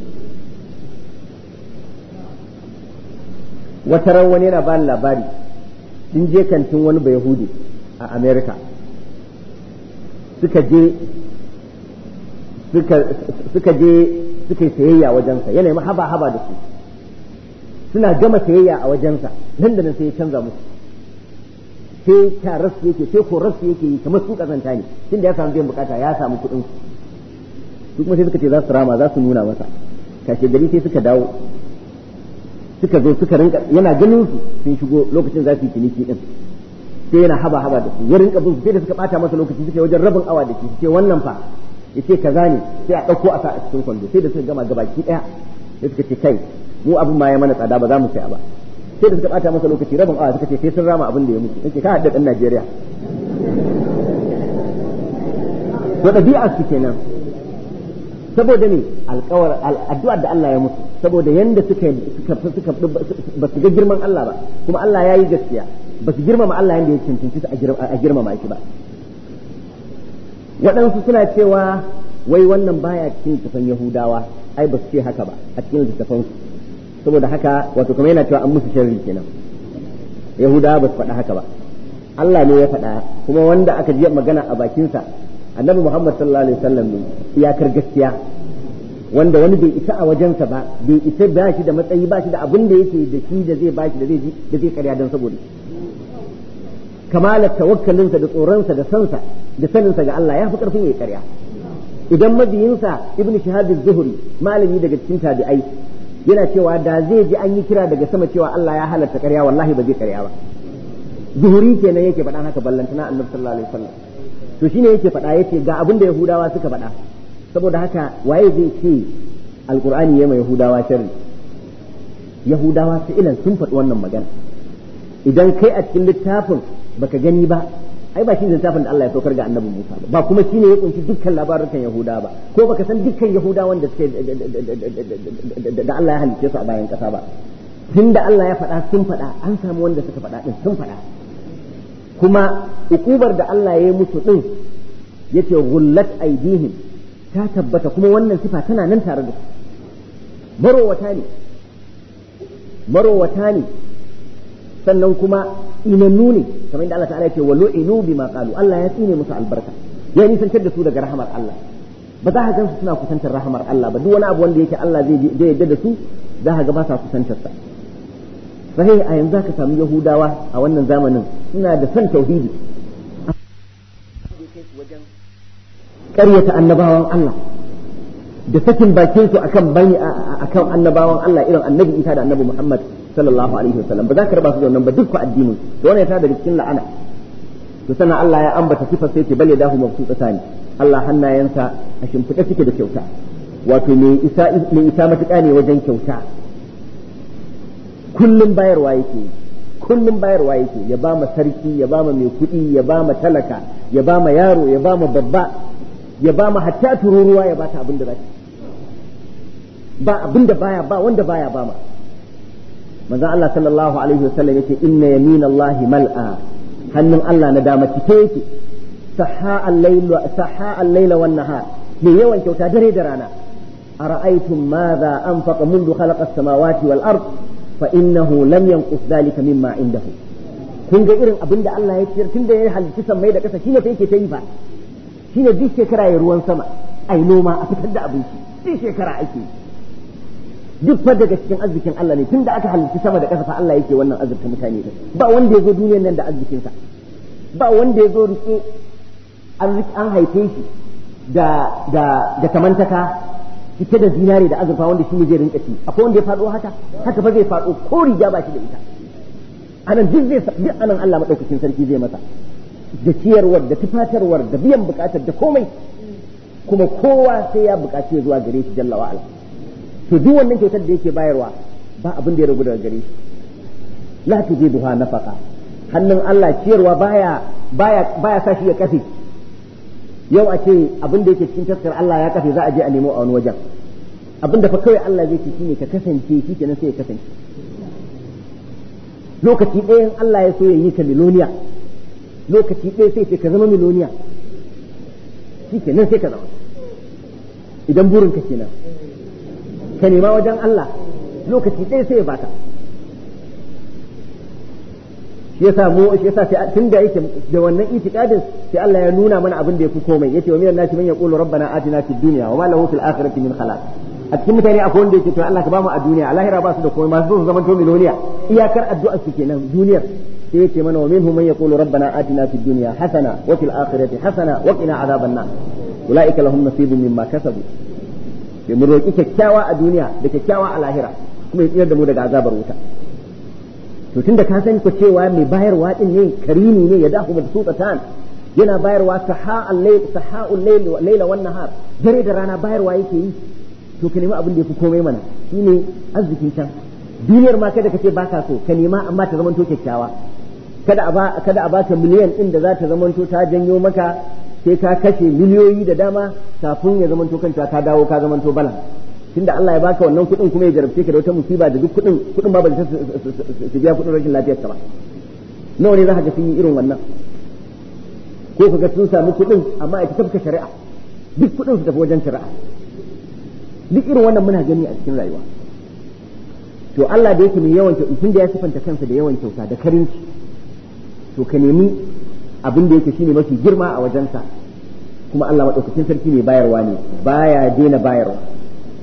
wata ran wani yana ba labari sun je kantin wani ba yahudi a america suka je suka je suka yi sayayya wajensa yana ma haba haba da su suna gama sayayya a wajensa nan da nan sai ya canza musu sai tararsu yake sai korarsu yake yi kamar su kazanta ne tunda ya samu biyan bukata ya samu kuɗin su kuma sai suka ce za su rama za su nuna masa kashe gari sai suka dawo suka zo suka rinka yana ganin su sun shigo lokacin za su yi ciniki din sai yana haba haba da su ya rinka bin su sai da suka bata masa lokaci suka yi wajen rabin awa da shi ce wannan fa yace kaza ne sai a dauko a sa a cikin kwando sai da suka gama gabaki daya sai suka ce kai mu abin ma ya mana tsada ba za mu saya ba sai da suka bata masa lokaci rabin awa suka ce sai sun rama abin da ya mutu nake ka hadda dan Najeriya to ɗabi'a su kenan saboda ne alƙawar addu'ar da Allah ya mutu saboda yanda suka suka suka ba su ga girman Allah ba kuma Allah ya yi gaskiya ba su girmama Allah yanda ya cancanci su a girmama shi ba waɗansu suna cewa wai wannan baya cikin littafin Yahudawa ai ba su ce haka ba a cikin littafin saboda haka wato kuma yana cewa an musu sharri kenan Yahudawa ba su faɗa haka ba Allah ne ya faɗa kuma wanda aka ji magana a bakinsa annabi Muhammad sallallahu alaihi wasallam ne iyakar gaskiya wanda wani bai isa a wajensa ba bai isa ba shi da matsayi ba shi da abin da yake da shi da zai bashi da zai da zai karya don saboda kamalar tawakkalinsa da tsoronsa da sansa da saninsa ga Allah ya fi karfin ya karya idan mabiyinsa ibnu shihab az-zuhri malami daga cikin tabi'ai yana cewa da zai ji an yi kira daga sama cewa Allah ya halatta karya wallahi ba zai karya ba zuhuri kenan yake faɗan haka ballantana annabi sallallahu alaihi wasallam to shine yake faɗa yace ga abin da yahudawa suka faɗa saboda haka waye zai ce alqur'ani ya mai yahudawa sharri yahudawa su ilan sun faɗi wannan magana idan kai a cikin littafin baka gani ba ai ba shi ne littafin da Allah ya saukar ga annabi Musa ba ba kuma shine ya kunshi dukkan labarukan yahudawa ba ko baka san dukkan yahudawan da suke da Allah ya halice su a bayan kasa ba tunda Allah ya faɗa sun faɗa an samu wanda suka faɗa din sun faɗa kuma ukubar da Allah ya yi musu din yace gullat aidihim ta tabbata kuma wannan sifa tana nan tare da su marowata ne marowata ne sannan kuma inannu ne kamar yadda Allah ta'ala ya ce wa lu'inu bima qalu Allah ya tsine musu albarka ya nisantar da su daga rahamar Allah ba za ka gansu suna kusantar rahamar Allah ba duk wani abu wanda yake Allah zai zai yadda da su za ka ga ba sa kusantar sa sahih a yanzu ka samu yahudawa a wannan zamanin suna da son tauhidi wajen ƙaryata annabawan Allah da sakin bakin su akan bani akan annabawan Allah irin annabi Isa da annabi Muhammad sallallahu alaihi wasallam ba za ka raba su da wannan ba duk addinin to wannan ta daga cikin la'ana to sannan Allah ya ambata sifar sai ce bale dahu mabsuta ne Allah hannayensa a shimfiɗe suke da kyauta wato mai isa mai isa matuƙa ne wajen kyauta kullum bayarwa yake kullum bayarwa yake ya ba ma sarki ya ba ma mai kuɗi ya ba ma talaka ya ba ma yaro ya ba ma babba ya ba ma hatta tururuwa ya ba ta abin da za ba abin da baya ba wanda baya ba ma manzon Allah sallallahu alaihi wasallam yace inna yamin Allah mal'a hannun Allah na dama cike yake saha al-layl saha al-layla wan nahar mai yawan kyauta dare da rana ara'aytum madha anfaqa منذ خلق السماوات والارض فانه لم ينقص ذلك مما عنده kun ga irin abin da Allah ya ciyar tun da ya halitta sammai da ƙasa shine fa yake ta yi fa shine duk shekara ya ruwan sama ai noma a fitar da abinci duk shekara ake duk fa daga cikin arzikin Allah ne tun da aka halitta sama da ƙasa fa Allah yake wannan azurta mutane ba wanda ya zo duniyar nan da arzikinsa ba wanda ya zo rike an haife shi da da da kamantaka cike da zinare da azurfa wanda shi ne zai rinka ci akwai wanda ya faɗo haka haka ba zai faɗo ko riga ba shi da ita anan duk zai duk anan Allah madaukakin sarki zai masa da ciyarwar da tufatarwar da biyan bukatar da komai kuma kowa sai ya bukaci zuwa gare shi jalla wa'ala to duk wannan kyautar da yake bayarwa ba abin da ya ragu daga gare shi la tujiduha nafaqa hannun Allah ciyarwa baya baya baya sa shi ya kafe yau a ce abin da yake cikin taskar Allah ya kafe za a je a nemo a wani wajen abin da fa kawai Allah zai ce shine ka kasance shi kenan sai ya kasance lokaci ɗaya Allah ya so ya yi ka miloniya lokaci ɗaya sai ce ka zama miloniya shi kenan sai ka zama idan burin ka kenan ka nema wajen Allah lokaci ɗaya sai ya baka shi yasa mu shi yasa sai tun da yake da wannan itikadin sai Allah ya nuna mana abin da yafi komai yace wa minan nasi man yaqulu rabbana atina fid dunya wa ma lahu fil akhirati min khalaq a cikin mutane akwai wanda yake to Allah ka bamu a duniya a lahira ba su da komai masu su zaman to miloniya iyakar addu'a su kenan duniyar sai yace mana wa minhum man yaqulu rabbana atina fid dunya hasana wa fil akhirati hasana wa qina adhaban nar ulaika lahum nasibun mimma kasabu sai mu roki kyakkyawa a duniya da kyakkyawa a lahira kuma ya tsira da mu daga azabar wuta to tunda ka sani ko cewa mai bayarwa din ne karimi ne ya dahu da sultan yana bayarwa saha'ul layl saha'ul layl layla wan nahar dare da rana bayarwa yake yi to ka nemi abin da yafi komai mana shine arzikin can duniyar ma kada ka ce baka so ka nema amma ta zamanto kyakkyawa kada a ba kada a baka miliyan din da za ta zamanto ta janyo maka sai ka kashe miliyoyi da dama kafin ya zamanto kanta ka dawo ka zamanto balan tunda Allah ya baka wannan kuɗin kuma ya jarabce ka da wata musiba da duk kuɗin kuɗin ba ba su biya kuɗin rashin lafiyar ka ba nawa ne za ka ga sun yi irin wannan ko ka ga sun samu kuɗin amma a tafka shari'a duk kuɗin su tafi wajen shari'a duk irin wannan muna gani a cikin rayuwa to Allah da yake mai yawan kyauta tunda ya sifanta kansa da yawan kyauta da karinci to ka nemi abin da yake shine mafi girma a wajensa kuma Allah madaukakin sarki mai bayarwa ne baya daina bayarwa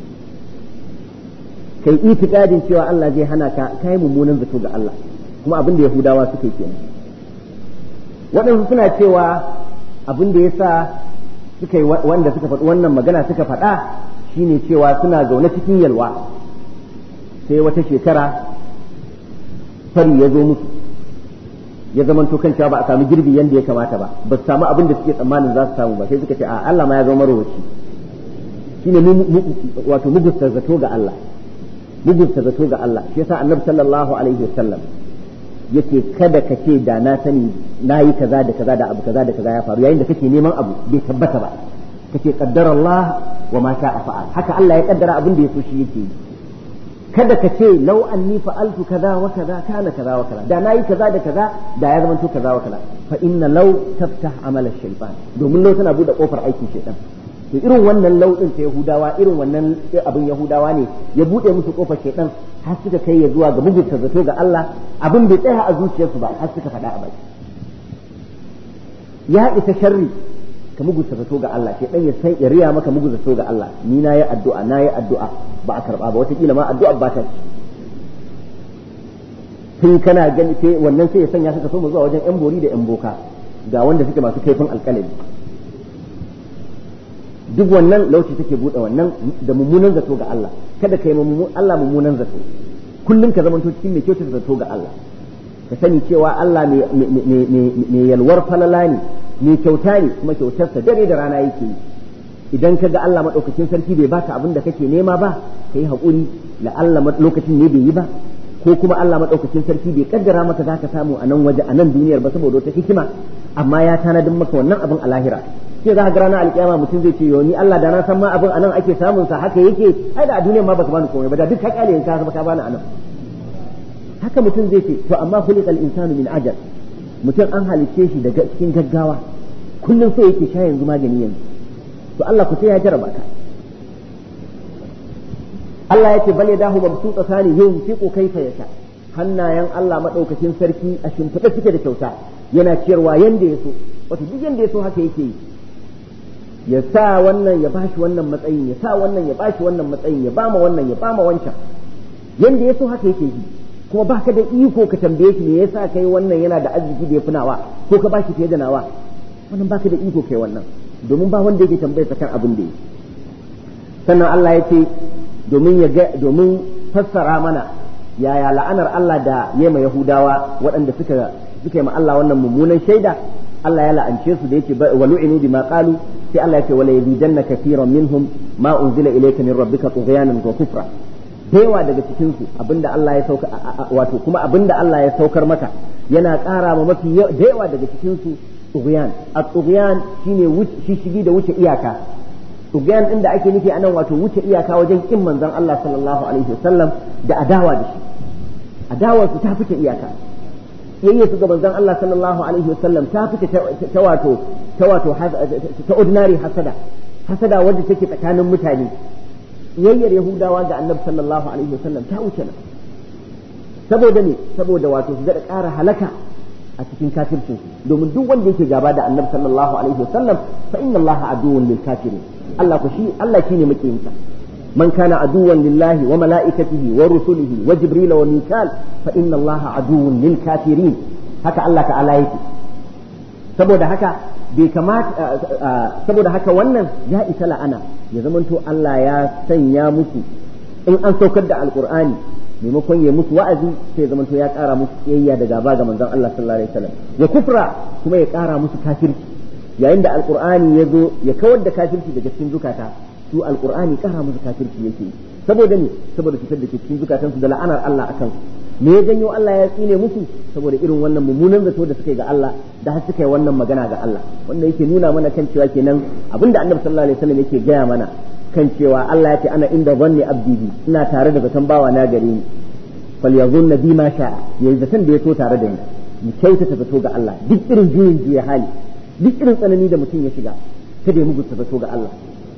kai itikadin cewa Allah zai hana ka kai mummunan zato ga Allah kuma abin da Yahudawa suka yi kenan waɗansu suna cewa abin da yasa suka yi wanda suka faɗi wannan magana suka faɗa shine cewa suna zaune cikin yalwa sai wata shekara fari ya zo musu ya zamanto kan cewa ba a samu girbi yadda ya kamata ba ba su samu abin da suke tsammanin za su samu ba sai suka ce a Allah ma ya zama marowaci shine wato mugusta zato ga Allah mugunta zato ga Allah shi yasa annabi sallallahu alaihi wasallam yace kada ka ce da na sani na yi kaza da kaza da abu kaza da kaza ya faru yayin da kake neman abu bai tabbata ba kace qaddara Allah wa ma sha'a fa'al haka Allah ya kaddara abin da ya so shi yake yi kada ka ce law anni fa'altu kaza wa kaza kana kaza wa kaza da na yi kaza da kaza da ya zamanto kaza wa kaza fa inna law taftah amala shaytan domin law tana bude kofar aikin shaytan to irin wannan lauɗin ta Yahudawa irin wannan abin Yahudawa ne ya buɗe musu kofar shaidan har suka kai ya zuwa ga mugunta zato ga Allah abin bai tsaya a zuciyarsu ba har suka faɗa a baki ya isa sharri ka mugunta zato ga Allah shaidan ya sai ya riya maka mugunta zato ga Allah ni na yi addu'a na yi addu'a ba a karɓa ba wataƙila ma addu'a ba ta ci tun kana gani sai wannan sai ya sanya suka so mu zuwa wajen yan bori da yan boka ga wanda suke masu kaifin alƙalami duk wannan lauci take buɗe wannan da mummunan zato ga Allah kada ka yi Allah mummunan zato kullum ka zamanto cikin mai kyautata zato ga Allah ka sani cewa Allah mai yalwar falala ne mai kyauta ne kuma kyautarsa dare da rana yake yi idan ka ga Allah maɗaukakin sarki bai baka abin da kake nema ba ka yi haƙuri la Allah lokacin ne bai yi ba ko kuma Allah maɗaukakin sarki bai kaddara maka za ka samu a nan waje a nan duniyar ba saboda wata hikima amma ya tanadin maka wannan abin a lahira sai za ka ga ranar alkiyama mutum zai ce yo ni Allah da na san ma abin anan ake samun sa haka yake ai da a duniyar ma baka bani komai ba da duk ka kyale ka ka bani anan haka mutum zai ce to amma khuliqal insanu min ajal mutum an halice shi daga cikin gaggawa kullum so yake sha yanzu magani yanzu to Allah ku sai ya jarraba ka Allah ya ce bal yadahu mabsuta sani yunfiqu kaifa yasha hannayen Allah madaukakin sarki a shimfiɗa suke da kyauta yana ciyarwa yanda ya so wato duk yanda ya so haka yake yi ya sa wannan ya bashi wannan matsayin ya sa wannan ya bashi wannan matsayin ya bama wannan ya bama wancan yanda ya so haka yake yi kuma baka da iko ka tambaye shi me yasa kai wannan yana da arziki da ya fi nawa ko ka bashi fiye da nawa wannan baka da iko kai wannan domin ba wanda yake tambaye kan abin da yake sannan Allah ya ce domin ya ga domin fassara mana yaya la'anar Allah da yema Yahudawa waɗanda suka suka yi ma Allah wannan mummunan shaida Allah ya la'ance su da yake wa lu'inu bima qalu sai Allah ya ce wala yazidanna kathiran minhum ma unzila ilayka min rabbika tughyanan wa kufra yawa daga cikin su abinda Allah ya sauka wato kuma abinda Allah ya saukar maka yana ƙara ma mafi da yawa daga cikin su tughyan at-tughyan shine shishigi da wuce iyaka tughyan din da ake nufi anan wato wuce iyaka wajen kin manzon Allah sallallahu alaihi wasallam da adawa da shi adawar su ta fice iyaka yayye su ga manzon Allah sallallahu alaihi wasallam ta fice ta wato ta wato ta ordinary hasada hasada wanda take tsakanin mutane yayyar yahudawa ga annabi sallallahu alaihi wasallam ta wuce nan saboda ne saboda wato su da ƙara halaka a cikin kafircin su domin duk wanda yake gaba da annabi sallallahu alaihi wasallam fa inna allaha aduwwun lil kafirin Allah ku shi Allah shine makiyinsa man kana aduwwan lillahi wa malaikatihi wa rusulihi wa jibril wa mikal fa inna allaha aduwwun lil kafirin haka Allah ta'ala yake saboda haka bai kamata saboda haka wannan ya isa la'ana ya zamanto Allah ya sanya musu in an saukar da alqur'ani maimakon ya musu wa'azi sai ya zamanto ya kara musu kiyayya da gaba ga manzon Allah sallallahu alaihi wasallam ya kufra kuma ya kara musu kafirci yayin da alqur'ani ya zo ya kawar da kafirci daga cikin zukata su alqur'ani kara musu kafirci yake saboda ne saboda fitar da ke cikin zukatansu da la'anar Allah akan me ya janyo Allah ya tsine musu saboda irin wannan mummunan zato da suka yi ga Allah da har suka yi wannan magana ga Allah wanda yake nuna mana kan cewa kenan abinda Annabi sallallahu alaihi wasallam yake gaya mana kan cewa Allah ya ce ana inda zanni abdi bi ina tare da zaton bawa na gare ni falyazunna bi ma sha yayi zaton da ya so tare da ni mu kyautata zato ga Allah duk irin juyin juya hali duk irin tsanani da mutum ya shiga kada ya mugunta zato ga Allah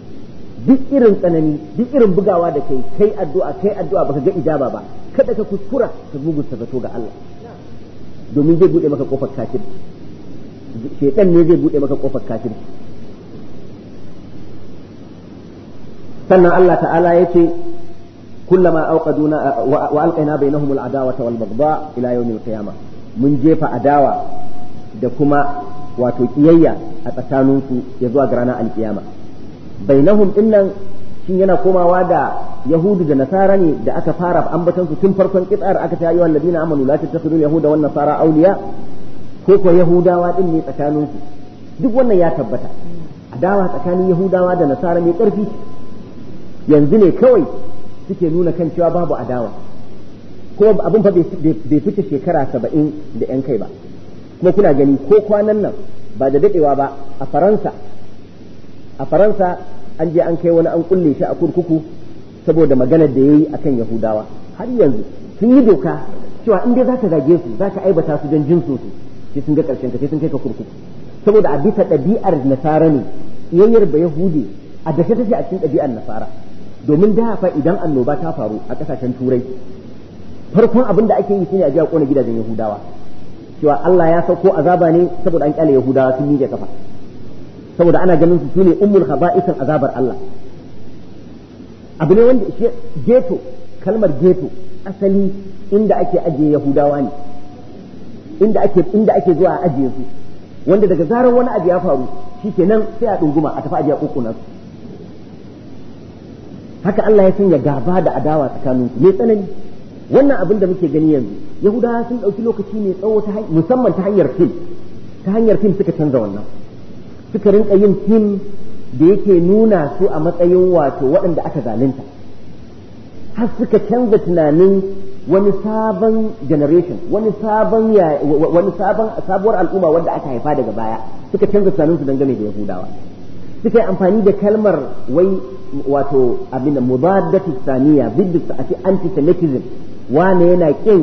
duk irin tsanani duk irin bugawa da kai kai addu'a kai addu'a baka ga ijaba ba kada ka kuskura ka mugunta zato ga Allah domin zai bude maka kofar kafir shedan ne zai bude maka kofar kafir sannan Allah ta'ala ya ce kullama auqaduna wa alqaina bainahum al'adawata wal baghdha ila yawm al-qiyamah mun jefa adawa da kuma wato kiyayya a tsakaninsu ya zuwa ga ranar alkiyama bainahum dinnan shin yana komawa da yahudu da nasara ne da aka fara ambatan su tun farkon kitsar aka ta ayyuhal ladina amanu la tattakhidhu yahuda wan nasara awliya ko ko yahudawa din ne tsakanin su duk wannan ya tabbata adawa tsakanin yahudawa da nasara mai karfi yanzu ne kawai suke nuna kan cewa babu adawa ko abin fa bai fice shekara saba'in da yan kai ba kuma kuna gani ko kwanan nan ba da dadewa ba a faransa a faransa an je an kai wani an kulle shi a kurkuku saboda maganar da ya yi a kan yahudawa har yanzu sun yi doka cewa in dai za ka zage su za ka aibata su don jinsu su sai sun ga karshen ka sai sun kai ka kurkuku saboda a bisa ɗabi'ar nasara ne yayyar ba yahudi a dashe take a cikin ɗabi'ar nasara domin da fa idan annoba ta faru a ƙasashen turai farkon abin da ake yi shine a ji a kona gidajen yahudawa cewa Allah ya sauko azaba ne saboda an kyale yahudawa sun miƙe kafa saboda ana ganin su sune ummul khaba'isin azabar Allah abu ne wanda shi geto kalmar geto asali inda ake ajiye yahudawa ne inda ake inda ake zuwa a ajiye su wanda daga zarar wani abu ya faru shikenan sai a dunguma a tafi ajiye kokuna su haka Allah ya sanya gaba da adawa tsakanin su mai tsanani wannan abin da muke gani yanzu yahudawa sun ɗauki lokaci mai tsawo musamman ta hanyar fim ta hanyar fim suka canza wannan suka rinka yin fim da yake nuna su a matsayin wato waɗanda aka zalunta har suka canza tunanin wani sabon generation wani sabon wani sabon sabuwar al'umma wanda aka haifa daga baya suka canza tunanin su dangane da yahudawa suka yi amfani da kalmar wai wato abin da mubaddatu saniya bidda a ce antisemitism wane yana kin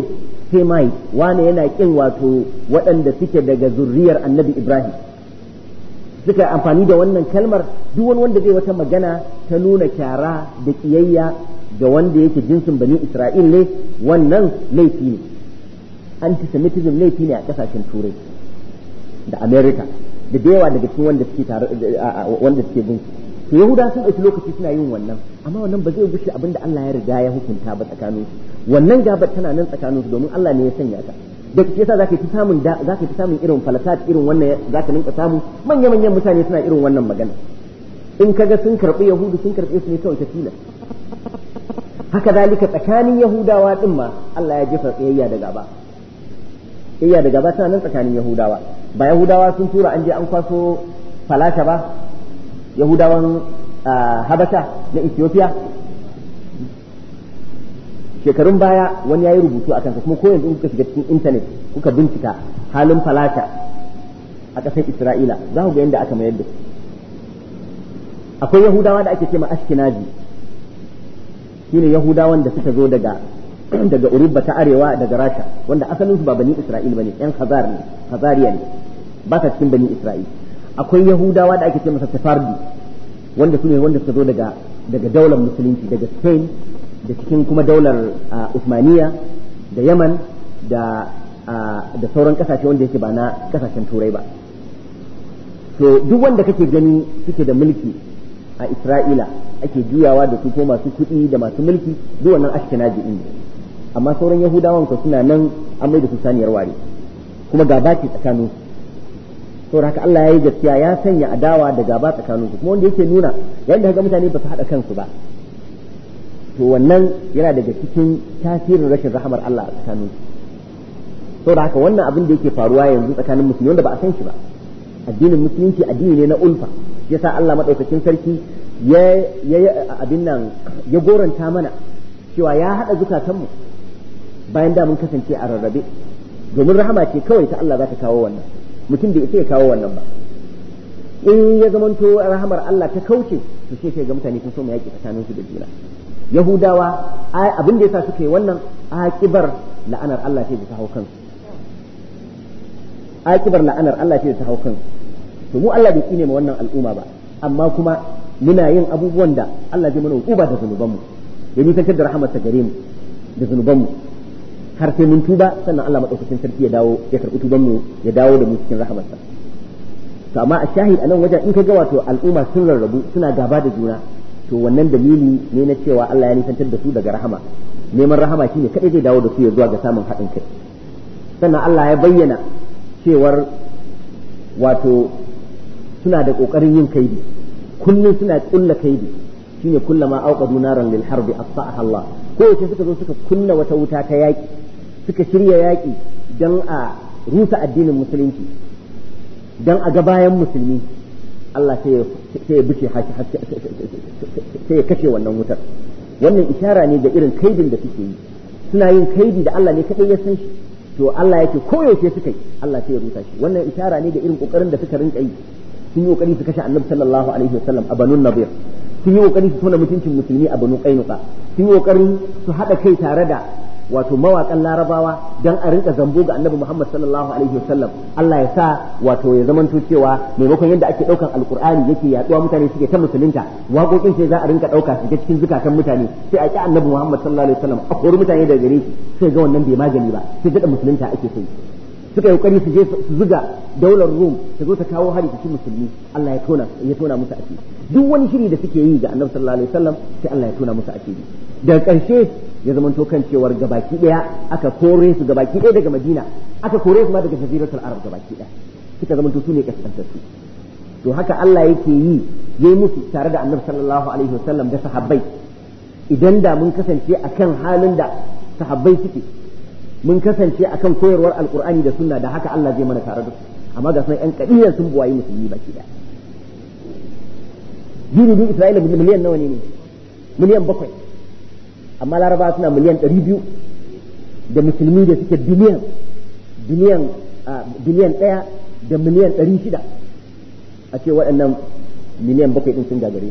semite wane yana kin wato waɗanda suke daga zurriyar annabi ibrahim suka yi amfani da wannan kalmar duk wani wanda zai wata magana ta nuna kyara da kiyayya ga wanda yake jinsin bani Isra'il ne wannan laifi ne antisemitism laifi ne a kasashen turai da America da da yawa daga cikin wanda suke tare wanda suke bin to Yahuda sun ɗauki lokaci suna yin wannan amma wannan ba zai gushe abin da Allah ya riga ya hukunta ba tsakanin su wannan gabar tana nan tsakanin su domin Allah ne ya sanya ta da ke yasa zaka fi samun zaka fi samun irin falasat irin wannan zaka ninka samu manya manyan mutane suna irin wannan magana in kaga sun karbi yahudu sun karbe su ne kawai ta tilas haka zalika tsakanin yahudawa din ma Allah ya jefa tsayayya da gaba tsayayya da gaba tana nan tsakanin yahudawa ba yahudawa sun tura an je an kwaso falasha ba yahudawan habasha na ethiopia shekarun baya wani ya yi rubutu a kansa kuma ko yanzu kuka shiga cikin intanet kuka bincika halin falasha a ƙasar isra'ila za ku ga yadda aka mayar da su akwai yahudawa da ake ce ma ashkinazi shine yahudawan da suka zo daga daga urubba ta arewa daga rasha wanda asalinsu ba bani isra'il bane yan khazar ne khazariya ne ba ta cikin bani isra'il akwai yahudawa da ake ce masa safardi wanda su ne wanda suka zo daga daga daular musulunci daga spain da cikin kuma daular usmaniya da yaman da da sauran kasashe wanda yake ba na kasashen turai ba to duk wanda kake gani suke da mulki a isra'ila ake juyawa da su ko masu kuɗi da masu mulki duk wannan ashkenazi din amma sauran yahudawan ko suna nan an mai da su saniyar ware kuma gaba ce tsakanin su saboda haka Allah ya yi gaskiya ya sanya adawa da gaba tsakanin su kuma wanda yake nuna yayin da mutane ba su haɗa kansu ba to wannan yana daga cikin tasirin rashin rahamar Allah a tsakanin su saboda haka wannan abin da yake faruwa yanzu tsakanin musulmi wanda ba a san shi ba addinin musulunci addini ne na ulfa yasa Allah madaukakin sarki ya ya abin nan ya goranta mana cewa ya haɗa zukatanmu bayan da mun kasance a rarrabe domin rahama ce kawai ta Allah za ta kawo wannan mutum bai isa ya kawo wannan ba in ya zamanto rahamar Allah ta kauce to sai sai ga mutane sun so mu yaki tsakanin su da juna yahudawa abin da yasa suka yi wannan akibar la'anar Allah ce da ta hau kansu akibar la'anar Allah ce da ta hau kansu to mu Allah bai tsine ma wannan al'umma ba amma kuma muna yin abubuwan da Allah zai mana hukuba da zunubanmu ya nisantar da rahamarsa gare mu da zunubanmu har sai mun tuba sannan Allah madaukakin sarki ya dawo ya karɓi tuban mu ya dawo da mu cikin rahamarsa to amma a shahid anan wajen in ka ga wato al'umma sun rarrabu suna gaba da juna to wannan dalili ne na cewa Allah ya nisantar da su daga rahama neman rahama shine kadai zai dawo da su ya zuwa ga samun haɗin kai sannan Allah ya bayyana cewar wato suna da ƙoƙarin yin kaidi kullum suna ƙulla kaidi shine kullama auqadu naran lil harbi asfa'aha Allah ko yace suka zo suka kunna wata wuta ta yaki suka shirya yaki dan a rusa addinin musulunci dan a ga bayan musulmi Allah sai ya bice sai ya kashe wannan wutar wannan ishara ne ga irin kaidin da suke yi suna yin kaidi da Allah ne kadai ya san shi to Allah yake koyaushe suka yi Allah sai ya rusa shi wannan ishara ne ga irin kokarin da suka rinka yi sun yi kokari su kashe annabi sallallahu alaihi wasallam a banun nabir sun yi kokari su tona mutuncin musulmi a banu qainuqa sun yi kokari su hada kai tare da wato mawakan larabawa dan a rinka zambo ga annabi Muhammad sallallahu alaihi wasallam Allah ya sa wato ya zamanto cewa maimakon yadda ake daukan alqur'ani yake yaduwa mutane suke ta musulunta waƙoƙin sai za a rinka dauka su cikin zukatan mutane sai a ki annabi Muhammad sallallahu alaihi wasallam a kori mutane daga gare shi sai ga wannan bai magani ba sai ga musulunta ake sai suka yi kokari su je su zuga daular Rum ta zo ta kawo hari cikin musulmi Allah ya tona ya tona musu asiri duk wani shiri da suke yi ga Annabi sallallahu alaihi wasallam sai Allah ya tona musu asiri daga ƙarshe ya zama to kan cewar gabaki daya aka kore su gabaki daya daga Madina aka kore su ma daga Jaziratul Arab gabaki daya suka zama to su ne kaskantattu to haka Allah yake yi yayi musu tare da Annabi sallallahu alaihi wasallam da sahabbai idan da mun kasance akan halin da sahabbai suke mun kasance akan koyarwar alkur'ani da sunna da haka Allah zai mana tare da su amma ga sunan yan kadiyan sun buwayi musulmi baki daya jirgin Isra'ila miliyan nawa ne ne miliyan bakwai amma laraba suna miliyan ɗari biyu da musulmi da suke biliyan biliyan biliyan ɗaya da miliyan ɗari shida a ce waɗannan miliyan bakwai ɗin sun gagare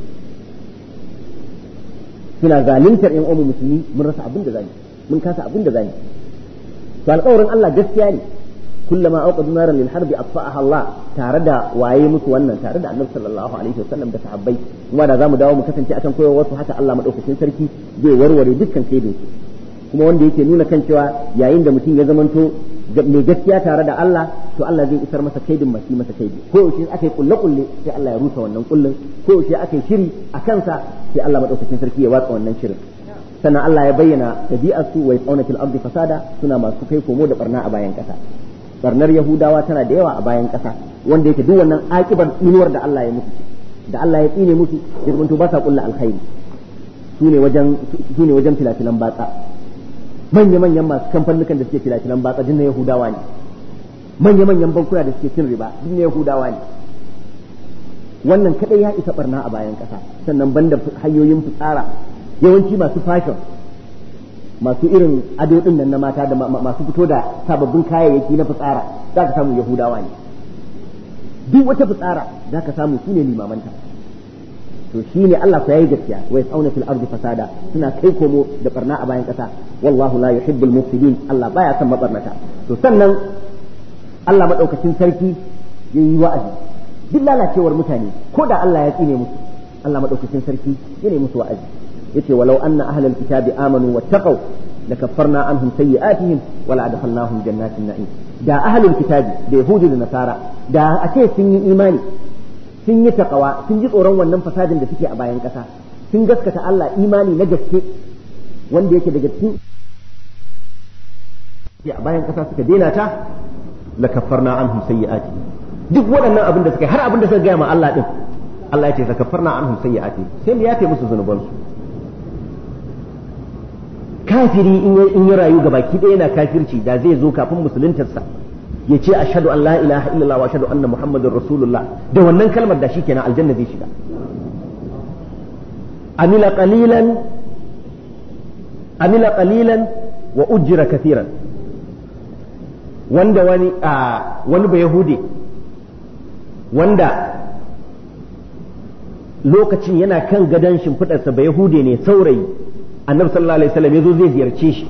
suna zaluntar yan uwan musulmi mun rasa abin da zamu mun kasa abin da zamu to alƙawarin Allah gaskiya ne kullama auqadu naran lil harbi atfa'aha Allah tare da waye musu wannan tare da Annabi sallallahu alaihi wasallam da sahabbai kuma da zamu dawo mu kasance akan koyarwar su haka Allah madaukakin sarki zai warware dukkan kaidin su kuma wanda yake nuna kan cewa yayin da mutum ya zamanto mai gaskiya tare da Allah to Allah zai isar masa kaidin masu masa kaidi ko yaushe aka yi kulle kulle sai Allah ya rusa wannan kullun ko yaushe aka yi shiri a kansa sai Allah madaukakin sarki ya watsa wannan shirin sannan Allah ya bayyana tabi'ar su wa yaqawna fil ardi fasada suna masu kai komo da barna a bayan kasa barnar yahudawa tana da yawa a bayan kasa wanda yake duk wannan akibar inuwar da Allah ya musu da Allah ya tsine musu ya zamanto ba sa kulla alkhairi sune wajen sune wajen filafilan batsa manya-manyan masu kamfanukan da suke filafilan batsa din na Yahudawa ne manya-manyan bankuna da suke cin riba din na Yahudawa ne wannan kadai ya isa barna a bayan kasa sannan banda hanyoyin fitsara yawanci masu fashion masu irin ado din nan na mata da masu fito da sababbin kayayyaki na fitsara za ka samu Yahudawa ne duk wata fitsara za ka samu su ne limamanta to shi ne Allah ku yayi gaskiya wa yasauna fil ardi fasada suna kai komo da barna a bayan kasa wallahu la yuhibbul mufsidin Allah baya son mabarnata to sannan Allah madaukakin sarki yayi wa'azi duk lalacewar mutane ko da Allah ya tsine musu Allah madaukakin sarki yana musu wa'azi yace walau anna ahlal kitabi amanu wattaqau lakaffarna anhum sayyi'atihim wala adkhalnahum jannatin na'im da ahlul kitabi da yahudi da nasara da a ce sun yi imani sun yi takawa sun ji tsoron wannan fasadin da suke a bayan ƙasa sun gaskata Allah imani na gaske wanda yake daga cikin a bayan ƙasa suka daina ta la kaffarna anhum sayyi'ati duk waɗannan abin da suka har abin da suka gaya ma Allah din Allah ya ce la kaffarna anhum sayyi'ati sai mu yafe musu zunubansu kafiri in ya rayu ga baki ɗaya yana kafirci da zai zo kafin musuluntarsa ya ce ashhadu an la ilaha illallah wa ashhadu anna muhammadar rasulullah da wannan kalmar da shikenan aljanna zai shiga amila qalilan amila qalilan wa ujjira kathiran wanda wani a wani ba yahudi wanda lokacin yana kan gadon shimfiɗarsa ba yahude ne saurayi annabi sallallahu alaihi wasallam ya zo zai ziyarce shi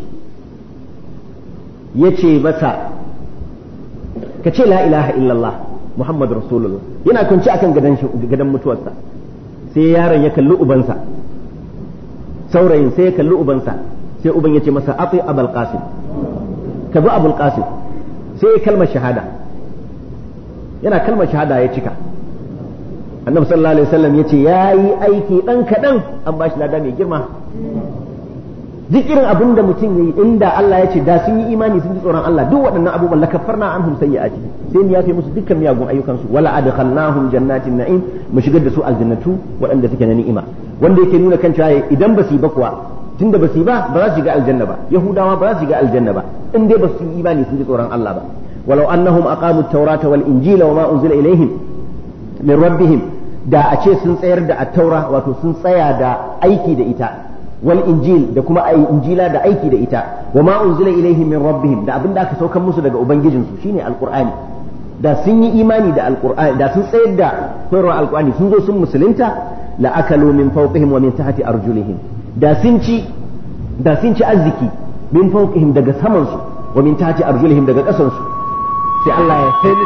ya ce masa ka ce la ilaha illallah muhammad rasulullah yana kwanci akan gadon mutuwarsa sai yaron ya kalli ubansa saurayin sai ya kalli ubansa sai uban ya ce masa ati abul qasim ka bi abul qasim sai ya kalmar shahada yana kalmar shahada ya cika annabi sallallahu alaihi wasallam ya ce ya yi aiki dan kaɗan an ba shi lada mai girma duk irin abin da mutum yayi inda Allah ya ce da sun yi imani sun ji tsoron Allah duk waɗannan abubuwan la kaffarna anhum sayyi'ati sai mu yafe musu dukkan miyagun ayyukan su wala adkhalnahum jannatin na'im mu shigar da su aljannatu waɗanda suke na ni'ima wanda yake nuna kan cewa idan ba su yi ba kuwa tunda ba su yi ba ba za su shiga aljanna ba yahudawa ba za su shiga aljanna ba in dai ba su yi imani sun ji tsoron Allah ba walau annahum aqamu at-taurata wal injila wa ma unzila ilaihim min rabbihim da a ce sun tsayar da at-taura wato sun tsaya da aiki da ita wal injil da kuma ai injila da aiki da ita wa ma unzila ilaihim min rabbihim da abinda aka saukar musu daga ubangijinsu shine alqur'ani da sun yi imani da alqur'ani da sun tsayar da koyarwa alqur'ani sun zo sun musulunta la akalu min fawqihim wa min tahti arjulihim da sun ci da sun ci arziki min fawqihim daga saman su wa min tahti arjulihim daga kasan su sai Allah ya sai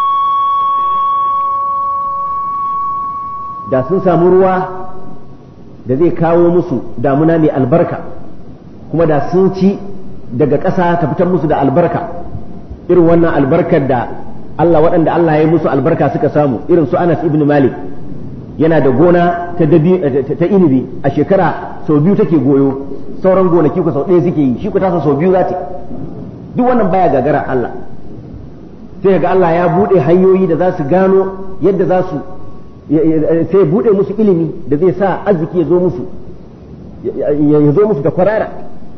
da sun samu ruwa da zai kawo musu damuna mai albarka kuma da sun ci daga ƙasa ta fitar musu da albarka irin wannan albarkar da Allah waɗanda Allah ya yi musu albarka suka samu irin su Anas ibn Malik yana da gona ta ta inibi a shekara sau biyu take goyo sauran gonaki ku sau ɗaya suke yi shi ku tasa sau biyu za ta duk wannan baya gagara Allah sai ga Allah ya buɗe hanyoyi da za su gano yadda za su sai ya buɗe musu ilimi da zai sa arziki ya zo musu ya zo musu da kwarara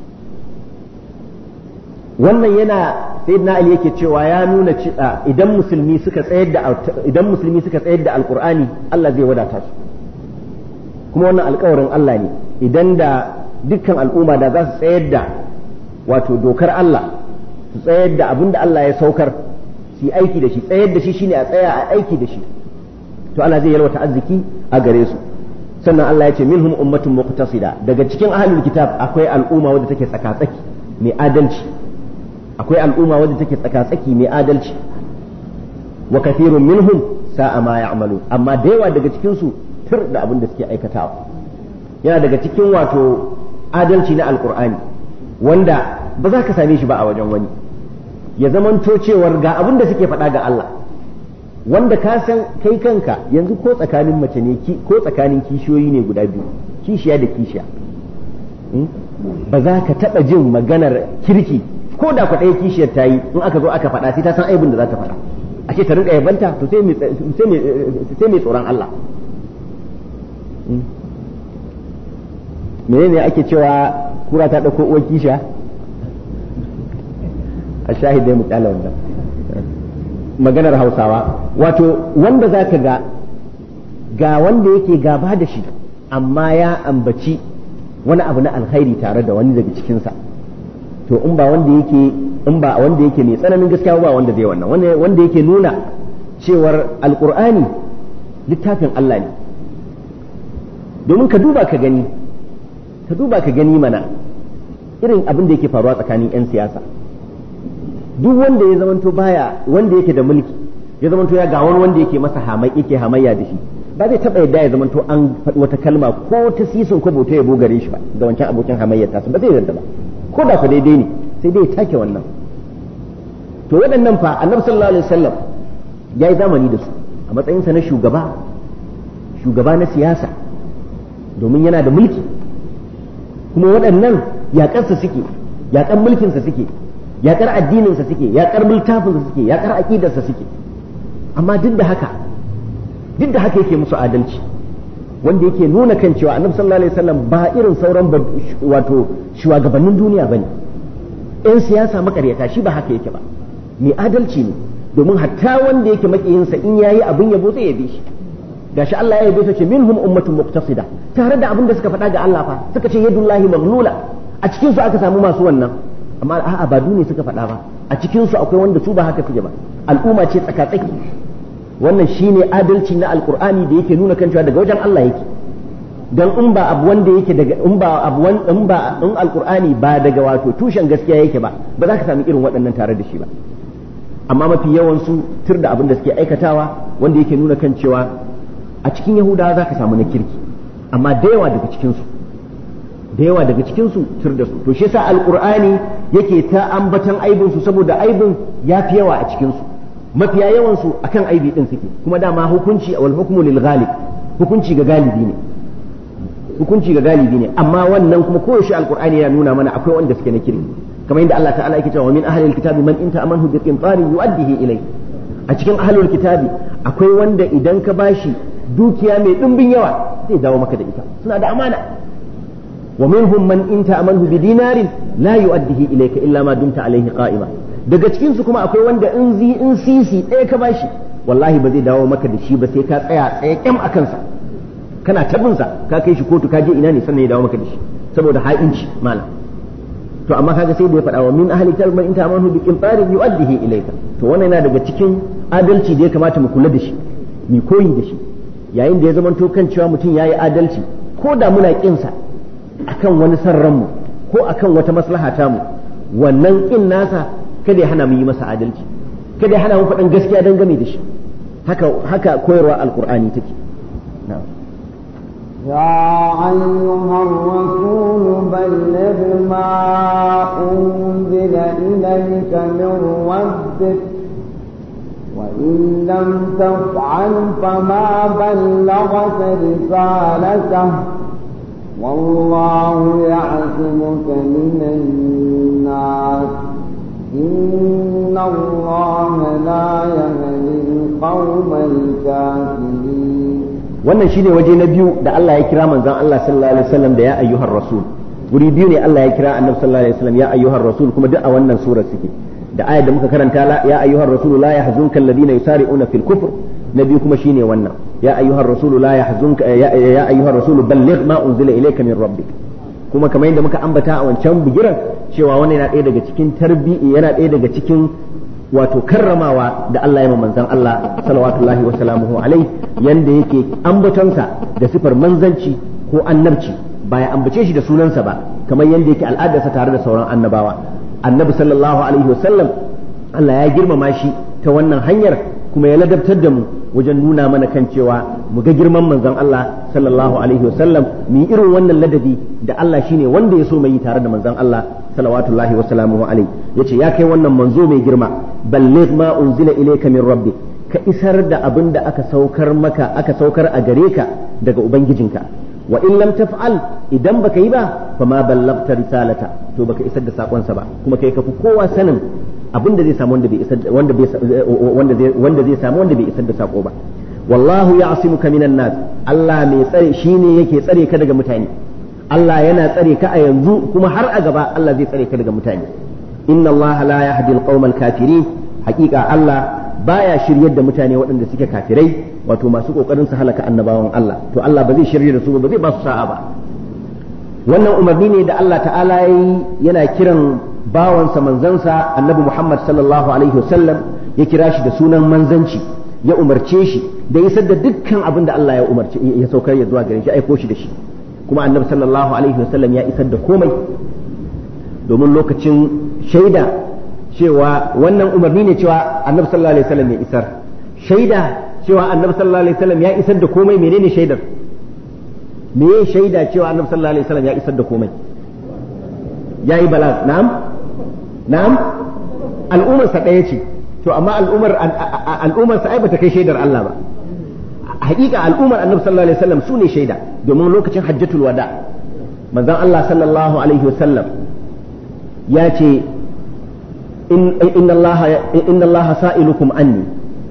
wannan yana sayyidina ali yake cewa ya nuna idan musulmi suka tsayar da idan musulmi suka tsayar da alqur'ani Allah zai wadata su kuma wannan alƙawarin Allah ne idan da dukkan al'umma da za su tsayar da wato dokar Allah su tsayar da abin da Allah ya saukar su yi aiki da shi tsayar da shi shine a tsaya a aiki da shi to Allah zai yalwata arziki a gare su sannan Allah ya ce minhum ummatun muqtasida daga cikin ahlul kitab akwai al'umma wadda take tsaka-tsaki mai adalci akwai al'umma wadda take tsaka-tsaki mai adalci wa kathirun minhum sa'a ma ya'malu amma da yawa daga cikin su tur da abin da suke aikatawa yana daga cikin wato adalci na alkur'ani wanda ba za ka same shi ba a wajen wani ya zamanto cewar ga abin da suke faɗa ga Allah wanda ka san kai kanka yanzu ko tsakanin mace ne ko tsakanin kishiyoyi ne guda biyu kishiya da kishiya ba za ka taɓa jin maganar kirki ko da kwaɗaya kishiyar ta yi in aka zo aka faɗa sai ta san aibin da za ta faɗa a ce ta rinka yabanta to sai mai tsoron Allah menene ake cewa kura ta ɗauko uwar kisha a shahidai mu kyala wannan maganar hausawa wato wanda za ka ga ga wanda yake gaba da shi amma ya ambaci wani abu na alkhairi tare da wani daga cikinsa to in ba wanda yake in ba wanda yake mai tsananin gaskiya ba wanda zai wannan wanda yake nuna cewar alkur'ani littafin Allah ne domin ka duba ka gani ka duba ka gani mana irin abin da yake faruwa tsakanin 'yan siyasa duk wanda ya zamanto baya wanda yake da mulki ya zamanto ya ga wani wanda yake masa hamai yake hamayya da shi ba zai taba yadda ya zamanto an faɗi wata kalma ko ta sisin ko bauta ya bugare shi ba da wancan abokin hamayyar tasu ba zai yarda ba ko da ku daidai ne sai dai ya take wannan to waɗannan fa annabi sallallahu alaihi wasallam ya yi zamani da su a matsayinsa na shugaba shugaba na siyasa domin yana da mulki kuma waɗannan yaƙarsa suke yaƙar mulkinsa suke yaƙar addininsa suke yaƙar littafinsa suke yaƙar aƙidarsa suke amma duk da haka duk da haka yake musu adalci wanda yake nuna kan cewa annabi sallallahu alaihi wasallam ba irin sauran wato shugabannin duniya bane yan siyasa makaryata shi ba haka yake ba mai adalci ne domin hatta wanda yake makiyinsa in yayi abin yabo zai yabe shi gashi Allah ya yabe su ce minhum ummatun muqtasida tare da abin da suka faɗa ga Allah fa suka ce yadullahi maghlula a cikin su aka samu masu wannan amma a'a ba duniya suka faɗa ba a cikin su akwai wanda su ba haka suke ba al'umma ce tsaka-tsaki wannan shine adalci na alqur'ani da yake nuna kan cewa daga wajen Allah yake dan in ba abu wanda yake daga in ba abu in ba in alqur'ani ba daga wato tushen gaskiya yake ba ba za ka sami irin waɗannan tare da shi ba amma mafi yawan su tur da abin da suke aikatawa wanda yake nuna kan cewa a cikin yahudawa za ka samu na kirki amma da yawa daga cikinsu da yawa daga cikinsu tur da su to shi yasa alqur'ani yake ta ambatan aibin su saboda aibin ya fi yawa a cikinsu mafiya yawan su akan aibi din suke kuma dama hukunci wal hukmu lil ghalib hukunci ga galibi ne hukunci ga galibi ne amma wannan kuma koyaushe alqur'ani yana nuna mana akwai wanda suke na kirki kamar yadda Allah ta'ala yake cewa min ahlil kitabi man inta amanhu bi qintarin yu'addihi ilayhi a cikin ahlul kitabi akwai wanda idan ka bashi dukiya mai ɗimbin yawa zai dawo maka da ita suna da amana wa minhum man in ta'amanhu bi dinarin la yu'addihi ilayka illa ma dumta alayhi qa'ima daga cikin su kuma akwai wanda in zi in sisi ɗaya ka bashi wallahi ba zai dawo maka da shi ba sai ka tsaya tsaye kyam a kansa kana tabin sa ka kai shi kotu ka je ina ne sannan ya dawo maka da shi saboda ha'inci malam to amma kaga sai da ya faɗa wa min ahli kitab man in ta'amanhu bi qintarin yu'addihi ilayka to wannan yana daga cikin adalci da ya kamata mu kula da shi mu koyi da shi yayin da ya zama kan cewa mutum ya yi adalci ko da muna ƙinsa akan wani san ranmu ko akan wata maslaha tamu wannan ƙin nasa kada ya hana mu yi masa adalci kada ya hana mu faɗin gaskiya don game da shi haka haka koyarwa alkur'ani take يا أيها الرسول بلغ ما أنزل إليك من ربك وإن لم تفعل فما بلغت رسالته والله يعصمك من الناس إن الله لا يهدي القوم الكافرين wannan shine waje na biyu da Allah ya kira manzon Allah sallallahu alaihi wasallam da ya ayyuhar rasul guri biyu ne Allah ya kira annabi sallallahu alaihi wasallam ya ayyuhar rasul kuma duk a wannan sura suke da ayar da muka karanta la ya ayyuhar rasul la yahzunka alladhina yusari'una fil kufr na biyu kuma shine wannan ya ayyuhar rasul la yahzunka ya ayyuhar rasul balligh ma unzila ilayka min rabbik kuma kamar yadda muka ambata a wancan bigiran cewa wannan yana ɗaya daga cikin tarbi'i yana ɗaya daga cikin wato karramawa da Allah ya manzon Allah salawatullahi wa salamuhu alai yanda yake ambatonsa da sifar manzanci ko annabci ba ya ambace shi da sunansa ba kamar yanda yake al'adarsa tare da sauran annabawa annabi sallallahu alaihi wasallam Allah ya girmama shi ta wannan hanyar kuma ya ladabtar da mu wajen nuna mana kan cewa mu ga girman manzon Allah sallallahu alaihi wasallam mu yi irin wannan ladabi da Allah shine wanda ya so mai yi tare da manzon Allah salawatullahi wa salamuhu alaihi yace ya kai wannan manzo mai girma balligh ma unzila ilayka min rabbik ka isar da abin da aka saukar maka aka saukar a gare ka daga ubangijinka wa in lam taf'al idan baka yi ba fa ma ballagta risalata to baka isar da sakonsa ba kuma kai ka fi kowa sanin abin da zai samu wanda bai isar wanda bai wanda zai wanda zai samu wanda bai isar da sako ba wallahu ya'simuka minan nas Allah mai tsare shine yake tsare ka daga mutane Allah yana tsare ka a yanzu kuma har a gaba Allah zai tsare ka daga mutane inna Allah la yahdi al kafirin haƙiƙa Allah baya shiryar da mutane waɗanda suke kafirai wato masu kokarin su halaka annabawan Allah to Allah ba zai shirye da su ba zai ba su sa'a ba wannan umarni ne da Allah ta'ala yayi yana kiran bawansa manzansa annabi Muhammad sallallahu alaihi wasallam ya kira shi da sunan manzanci ya umarce shi da isar da dukkan abin da Allah ya umarce ya saukar ya zuwa gare shi aiko shi da shi kuma annabi sallallahu alaihi wasallam ya isar da komai domin lokacin shaida cewa wannan umarni ne cewa annabi sallallahu alaihi wasallam ya isar shaida cewa annabi sallallahu alaihi wasallam ya isar da komai menene shaidar me ya shaida cewa annabi sallallahu alaihi wasallam ya isar da komai yayi balag na'am na'am al'ummar sa ɗaya ce to amma al'ummar al'ummar sa ai bata kai shaidar Allah ba hakika al'ummar annabi sallallahu alaihi wasallam su ne shaida domin lokacin hajjatul wada manzon Allah sallallahu alaihi wasallam ya ce inna Allah inna Allah sa'ilukum anni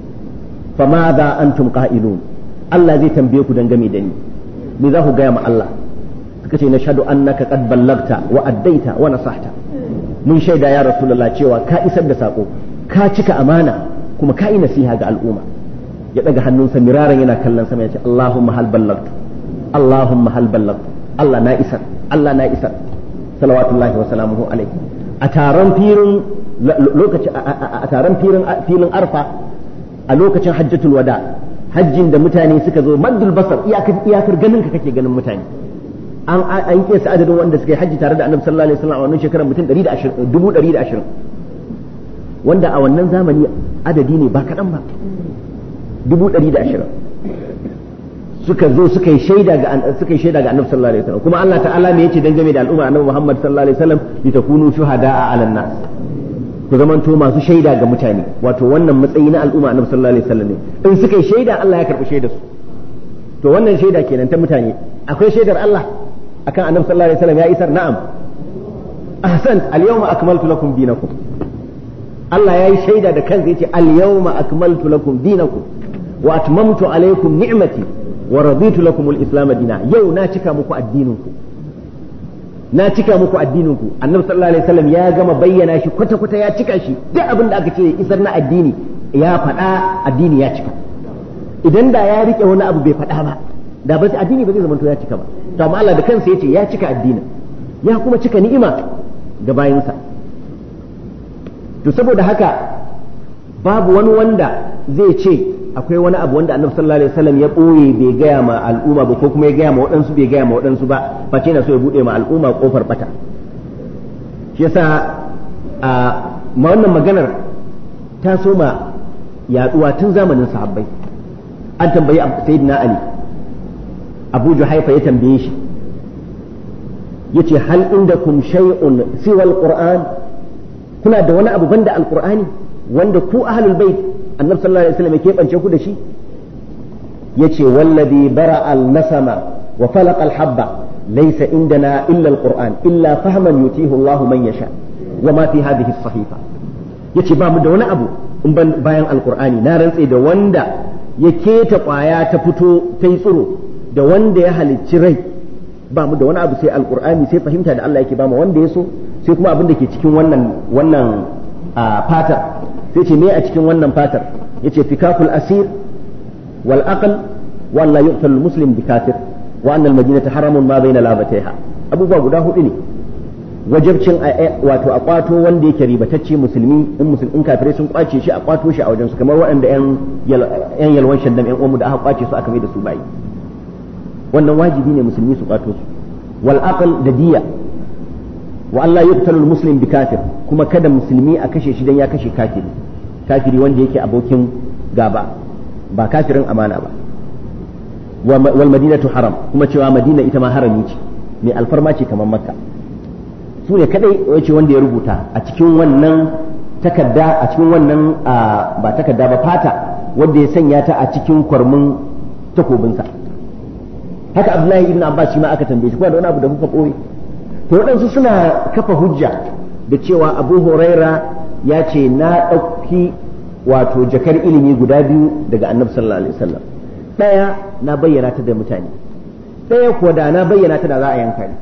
famadha antum qa'ilun Allah zai tambaye ku dangane da ni me za ku gaya ma Allah suka ce nashhadu annaka qad ballagta wa addaita wa nasahta mun shaida ya rasulullah cewa ka isar da sako ka cika amana kuma ka yi nasiha ga al'umma ya daga hannunsa miraran yana kallon sama ya ce Allahumma hal ballagtu Allahumma hal ballagtu Allah na isar Allah na isar salawatullahi wa salamuhu alaihi a taron firin lokaci a taron firin filin arfa a lokacin hajjatul wada hajjin da mutane suka zo maddul basar iyakar iyakar ganin ka kake ganin mutane an an kesa adadin wanda suka yi hajji tare da annabi sallallahu alaihi wasallam a wannan shekarar mutum 120 wanda a wannan zamani adadi ne ba kaɗan ba dubu ɗari da ashirin suka zo suka yi shaida ga suka yi shaida ga annabi sallallahu alaihi wasallam kuma Allah ta'ala me yace dangane da al'umma annabi Muhammad sallallahu alaihi wasallam litakunu shuhada'a 'alan nas ku zamanto masu shaida ga mutane wato wannan matsayi na al'umma annabi sallallahu alaihi wasallam ne in suka yi shaida Allah ya karɓi shaidar su to wannan shaida kenan ta mutane akwai shaidar Allah akan annabi sallallahu alaihi wasallam ya isar na'am ahsan al-yawma akmaltu lakum dinakum Allah ya yi shaida da kansa yace al-yawma akmaltu lakum dinakum wa atmamtu alaykum ni'mati wa raditu lakum al-islam dina yau na cika muku addininku na cika muku addininku annabi sallallahu alaihi wasallam ya gama bayyana shi kwata kwata ya cika shi duk abin da aka ce isar na addini ya faɗa addini ya cika idan da ya rike wani abu bai faɗa ba da ba addini ba zai zama ya cika ba to amma Allah da kansa yace ya cika addinin ya kuma cika ni'ima ga bayinsa to saboda haka babu wani wanda zai ce akwai wani abu wanda annabi sallallahu alaihi wasallam ya boye bai gaya ma al'umma ba ko kuma ya gaya ma waɗansu bai gaya ma waɗansu ba face na so ya bude ma al'umma kofar bata shi yasa a ma wannan maganar ta soma yaduwa tun zamanin sahabbai an tambayi sayyidina ali abu juhaifa ya tambaye shi yace hal indakum shay'un siwa alquran kuna da wani abu banda alqur'ani wanda ku ahlul bait annabi sallallahu alaihi wasallam ya keɓance ku da shi yace wallazi bara al-nasama wa falaqa al-habba laysa indana illa al-qur'an illa fahman yutihu Allahu man yasha wa ma fi hadhihi as-sahifa yace ba mu da wani abu in ban bayan alqur'ani na rantse da wanda ya keta kwaya ta fito ta yi tsiro da wanda ya halicci rai ba mu da wani abu sai alqur'ani sai fahimta da Allah yake ba mu wanda ya so sai kuma abin da ke cikin wannan wannan fatar sai ce me a cikin wannan fatar yace fikakul asir wal aql wa la yuqtal al muslim bi kafir wa anna al madinata haramun ma bayna labataiha abubuwa guda hudu ne wajibcin wato a kwato wanda yake ribatacce musulmi in musulmin kafirai sun kwace shi a kwato shi a wajen su kamar waɗanda yan yan yalwan shaddam yan uwanmu da aka kwace su aka mai da su bayi wannan wajibi ne musulmi su kwato su wal aql da diya wa Allah yuqtalu muslim bi kafir kuma kada musulmi a kashe shi dan ya kashe kafiri kafiri wanda yake abokin gaba ba kafirin amana ba wal madinatu haram kuma cewa madina ita ma harami ce mai alfarma ce kamar makka su ne kadai wace wanda ya rubuta a cikin wannan takarda a cikin wannan ba takarda ba fata wanda ya sanya ta a cikin kwarmin takobinsa haka abdullahi ibn abbas shi ma aka tambaye shi kuma da wani abu da kuka ɓoye to waɗansu suna kafa hujja da cewa abu huraira ya ce na ɗauki wato jakar ilimi guda biyu daga annabi sallallahu alaihi wasallam ɗaya na bayyana ta da mutane ɗaya kuwa da na bayyana ta da za a yanka ni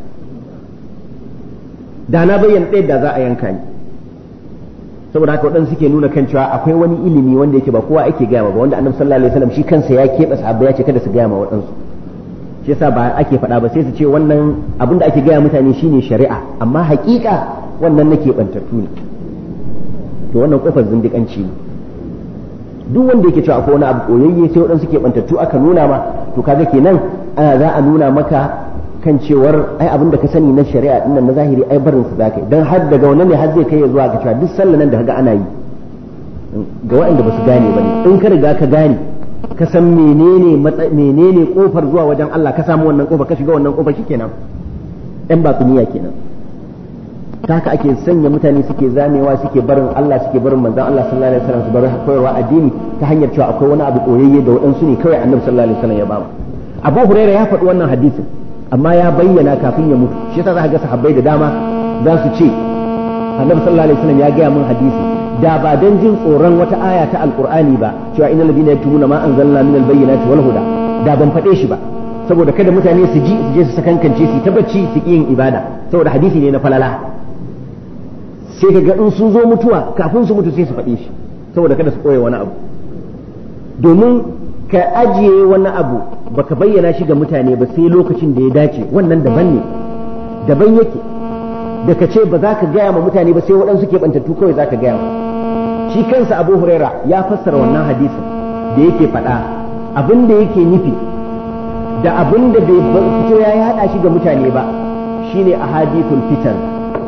da na bayyana ɗaya da za a yanka ni saboda haka waɗansu suke nuna kan cewa akwai wani ilimi wanda yake ba kowa ake gaya ba wanda annabi sallallahu alaihi wasallam shi kansa ya keɓe sahabbai ya ce kada su gaya ma waɗansu shi yasa ba ake faɗa ba sai su ce wannan abin da ake gaya mutane shine shari'a amma haƙiƙa wannan nake bantattu ne to wannan kofar zindiƙanci ne duk wanda yake cewa akwai wani abu koyayye sai waɗansu ke bantattu aka nuna ma to kaga kenan ana za a nuna maka kan cewar ai abin da ka sani na shari'a din na zahiri ai barin su zaka dan har daga wannan ne har zai kai zuwa ga cewa duk sallan nan da kaga ana yi ga waɗanda ba su gane ba ne in ka riga ka gane ka san menene menene kofar zuwa wajen Allah ka samu wannan kofar ka shiga wannan kofar shikenan ɗan batuniya kenan ta haka ake sanya mutane suke zamewa suke barin Allah suke barin manzon Allah sallallahu alaihi wasallam su bar koyarwa addini ta hanyar cewa akwai wani abu koyayye da waɗansu ne kawai annabi sallallahu alaihi wasallam ya ba mu Abu Hurairah ya faɗi wannan hadisin amma ya bayyana kafin ya mutu shi yasa za ka ga sahabbai da dama za su ce annabi sallallahu alaihi wasallam ya gaya min hadisi da ba dan jin tsoron wata aya ta alqur'ani ba cewa innal ladina yaktumuna ma anzalna min albayyinati wal huda da ban faɗe shi ba saboda kada mutane su ji su je su sakankance su ta bacci su ki yin ibada saboda hadisi ne na falala sai ka ga in sun zo mutuwa kafin su mutu sai su faɗe shi saboda kada su koya wani abu domin ka ajiye wani abu baka bayyana shi ga mutane ba sai lokacin da ya dace wannan daban ne daban yake da ka ce ba za ka gaya ma mutane ba sai waɗansu ke ɓantattu kawai za ka gaya ma shi kansa abu huraira ya fassara wannan hadisin da yake faɗa abin da yake nufi da abin da bai fito ya haɗa shi ga mutane ba shine a hadithul fitan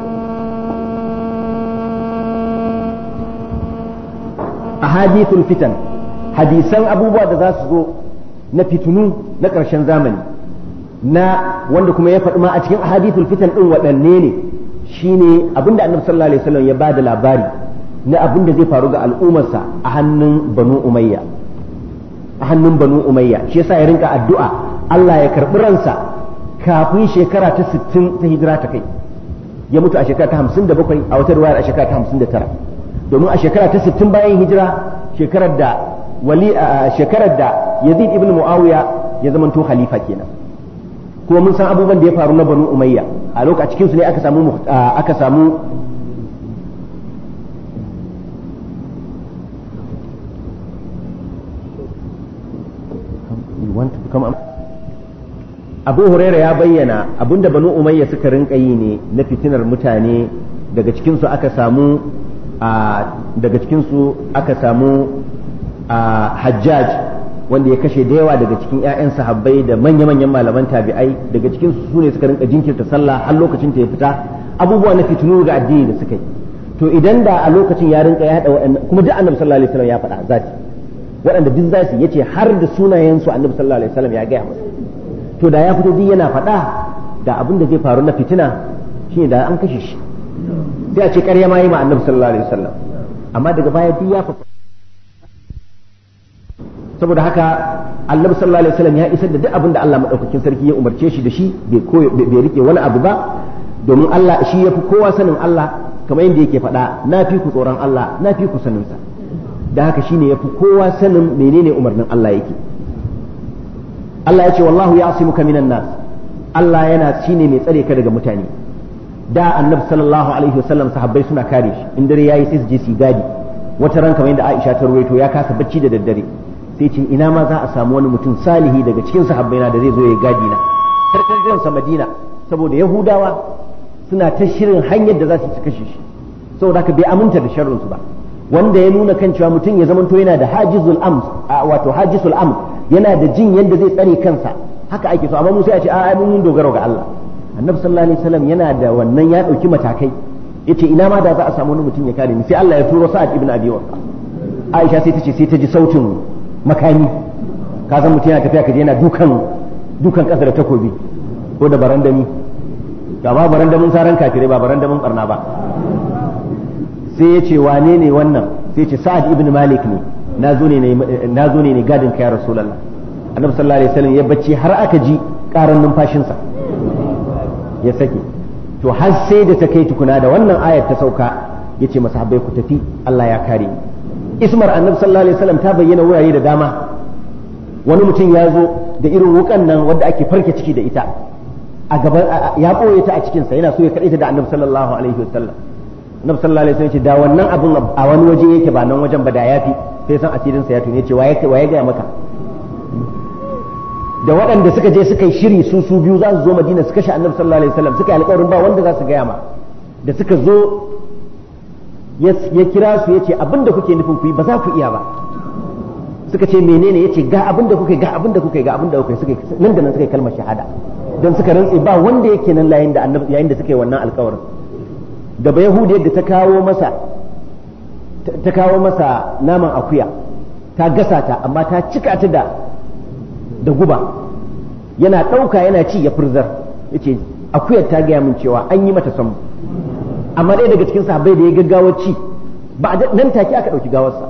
a hadithul fitan hadisan abubuwa da za su zo na fitunu na ƙarshen zamani na wanda kuma ya faɗi ma a cikin ahadithul fitan ɗin waɗanne ne shine abinda annabi sallallahu alaihi wasallam ya ba da labari na abin da zai faru ga al'ummarsa a hannun banu umayya a hannun banu umayya shi yasa ya rinka addu'a Allah ya karɓi ransa kafin shekara ta 60 ta hijira ta kai ya mutu a shekara ta 57 a wata ruwayar a shekara ta 59 domin a shekara ta 60 bayan hijira shekarar da wali a shekarar da Yazid ibn Muawiya ya zamanto khalifa kenan kuma mun san abubuwan da ya faru na Banu Umayya a lokacin cikin su ne aka samu aka samu Abu Huraira ya bayyana abinda Banu Umayya suka rinka yi ne na fitinar mutane daga cikin su aka samu daga cikin su aka samu hajjaj wanda ya kashe da yawa daga cikin 'ya'yan sahabbai da manya-manyan malaman tabi'ai daga cikin su ne suka rinka jinkirta sallah har lokacin ta ya fita abubuwa na fitinu ga addini da suka yi to idan da a lokacin ya rinka ya hada waɗannan kuma duk annabi sallallahu alaihi wasallam ya faɗa zati waɗanda duk zasu yace har da sunayen su annabi sallallahu alaihi wasallam ya gaya masa to da ya fito duk yana faɗa da abin da zai faru na fitina shine da an kashe shi sai a ce ƙarya ma yi ma annabi sallallahu alaihi wasallam amma daga baya duk ya faɗa saboda haka annabi sallallahu alaihi wasallam ya isar da duk abin da Allah madaukakin sarki ya umarce shi da shi bai bai rike wani abu ba domin Allah shi yafi kowa sanin Allah kamar yadda yake faɗa na fi ku tsoron Allah na fi ku sanin sa da haka shine yafi kowa sanin menene umarnin Allah yake Allah ya ce wallahu ya'simuka minan nas Allah yana shine mai tsare ka daga mutane da annabi sallallahu alaihi wasallam sahabbai suna kare shi in dare yayi sai su je su gadi wata ran kamar yadda Aisha ta ruwaito ya kasa bacci da daddare sai ce ina ma za a samu wani mutum salihi daga cikin sahabbai na da zai zo ya gadi na farkon zuwan sa Madina saboda Yahudawa suna ta shirin hanyar da za su kashe shi saboda haka bai aminta da sharrin su ba wanda ya nuna kan cewa mutum ya zamanto yana da hajizul am wato hajisul am yana da jin yadda zai tsare kansa haka ake so amma mu sai a ce a mun dogaro ga Allah annabi sallallahu alaihi wasallam yana da wannan ya dauki matakai yace ina ma da za a samu wani mutum ya kare ni sai Allah ya turo Sa'ad ibn Abi Waqqas Aisha sai ta ce sai ta ji sautin makami ka san mutum yana tafiya kaje yana dukan dukan kasa da takobi ko da barandami ga ba barandamin saran kafirai ba barandamin barna ba sai ya ce wane ne wannan sai ya ce Sa'ad ibn Malik ne na zo ne na zo ne ne gadin ka ya Rasulullah Annabi sallallahu alaihi wasallam ya bacci har aka ji karan numfashinsa ya sake to har sai da ta kai tukuna da wannan ayar ta sauka ya ce masahabai ku tafi Allah ya kare ni ismar annabi sallallahu alaihi wasallam ta bayyana wurare da dama wani mutum ya zo da irin wukan nan wadda ake farke ciki da ita a gaban ya koye ta a cikin sa yana so ya kade ta da annabi sallallahu alaihi wasallam annabi sallallahu alaihi wasallam ya ce da wannan abun a wani waje yake ba nan wajen ba da yafi sai san asirin sa ya tune ce waye waye ga maka da waɗanda suka je suka yi shiri su su biyu za su zo madina su kashe annabi sallallahu alaihi wasallam suka yi alƙawarin ba wanda za su gaya ma da suka zo ya kira su ya ce abin da kuke nufin ku yi ba za ku iya ba suka ce menene ya ce ga abin da kuke ga abin da kuke ga abin da kuke suka nan da nan suka yi kalmar shahada don suka rantse ba wanda yake nan yayin da annabi yayin da suka yi wannan alƙawarin da ba yahudiyar da ta kawo masa ta kawo masa naman akuya ta gasa ta amma ta cika ta da da guba yana ɗauka yana ci ya furzar ya ce akuyar ta gaya min cewa an yi mata samu amma ɗaya daga cikin sahabbai da ya gaggawar ci ba nan take aka ɗauki gawarsa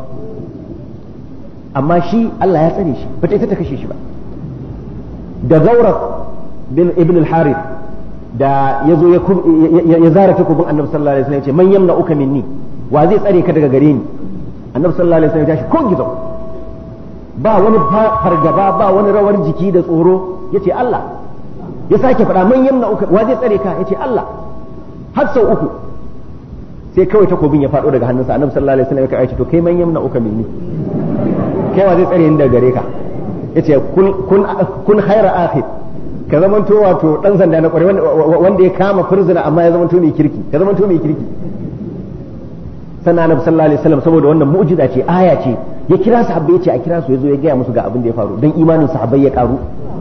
amma shi Allah ya tsare shi ba ta ita ta kashe shi ba da gaurar bin ibn al-harith da ya zo ya zara takobin annabi sallallahu alaihi wasallam ya ce man yamna uka minni wa zai tsare ka daga gare ni annabi sallallahu alaihi wasallam ya tashi ko gizo ba wani fargaba ba wani rawar jiki da tsoro ya ce Allah ya sake faɗa man yamna uka wa zai tsare ka ya ce Allah har sau uku sai kawai takobin ya faɗo daga hannunsa annabi sallallahu alaihi wasallam ya kai to kai man yamna uka minni kai wa zai tsare ni daga gare ka yace kun kun kun khaira akhir ka zamanto wato dan sanda na kware wanda ya kama furzuna amma ya zamanto mai kirki ka zamanto mai kirki sannan annabi sallallahu alaihi wasallam saboda wannan mu'jiza ce aya ce ya kira sahabbai ya ce a kira su ya zo ya gaya musu ga abin da ya faru dan imanin sahabbai ya karu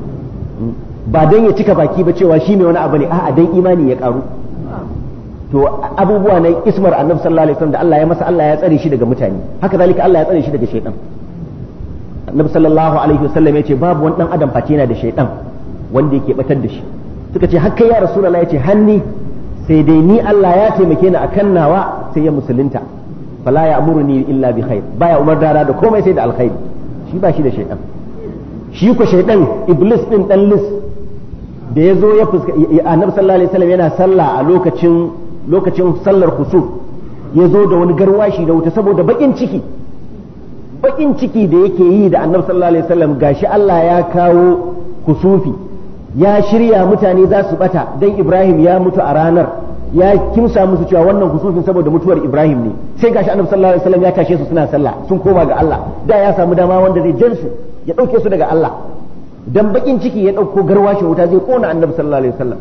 ba dan ya cika baki ba cewa shi mai wani abu ne a'a dan imani ya karu to abubuwa na ismar annabi sallallahu alaihi wasallam da Allah ya masa Allah ya tsare shi daga mutane haka zalika Allah ya tsare shi daga shaytan annabi sallallahu alaihi wasallam ya ce babu wani dan adam face yana da shaytan wanda yake batar da shi suka ce hakka ya rasulullahi ya ce hanni sai dai ni Allah ya taimake ni akan nawa sai ya musulunta fala ya amuruni illa bi khair baya umar dara da komai sai da alkhairi shi ba shi da shaytan shi ko shaytan iblis din dan lis da ya zo ya fuska annabi sallallahu alaihi wasallam yana sallah a lokacin lokacin sallar kusuf ya zo da wani garwashi da wuta saboda bakin ciki bakin ciki da yake yi da annabi sallallahu alaihi wasallam gashi Allah ya kawo kusufi ya shirya mutane za su bata dan Ibrahim ya mutu a ranar ya kimsa musu cewa wannan kusufin saboda mutuwar Ibrahim ne sai gashi annabi sallallahu alaihi wasallam ya tashe su suna sallah sun koma ga Allah da ya samu dama wanda zai jan su ya dauke su daga Allah dan bakin ciki ya dauko garwashin wuta zai kona annabi sallallahu alaihi wasallam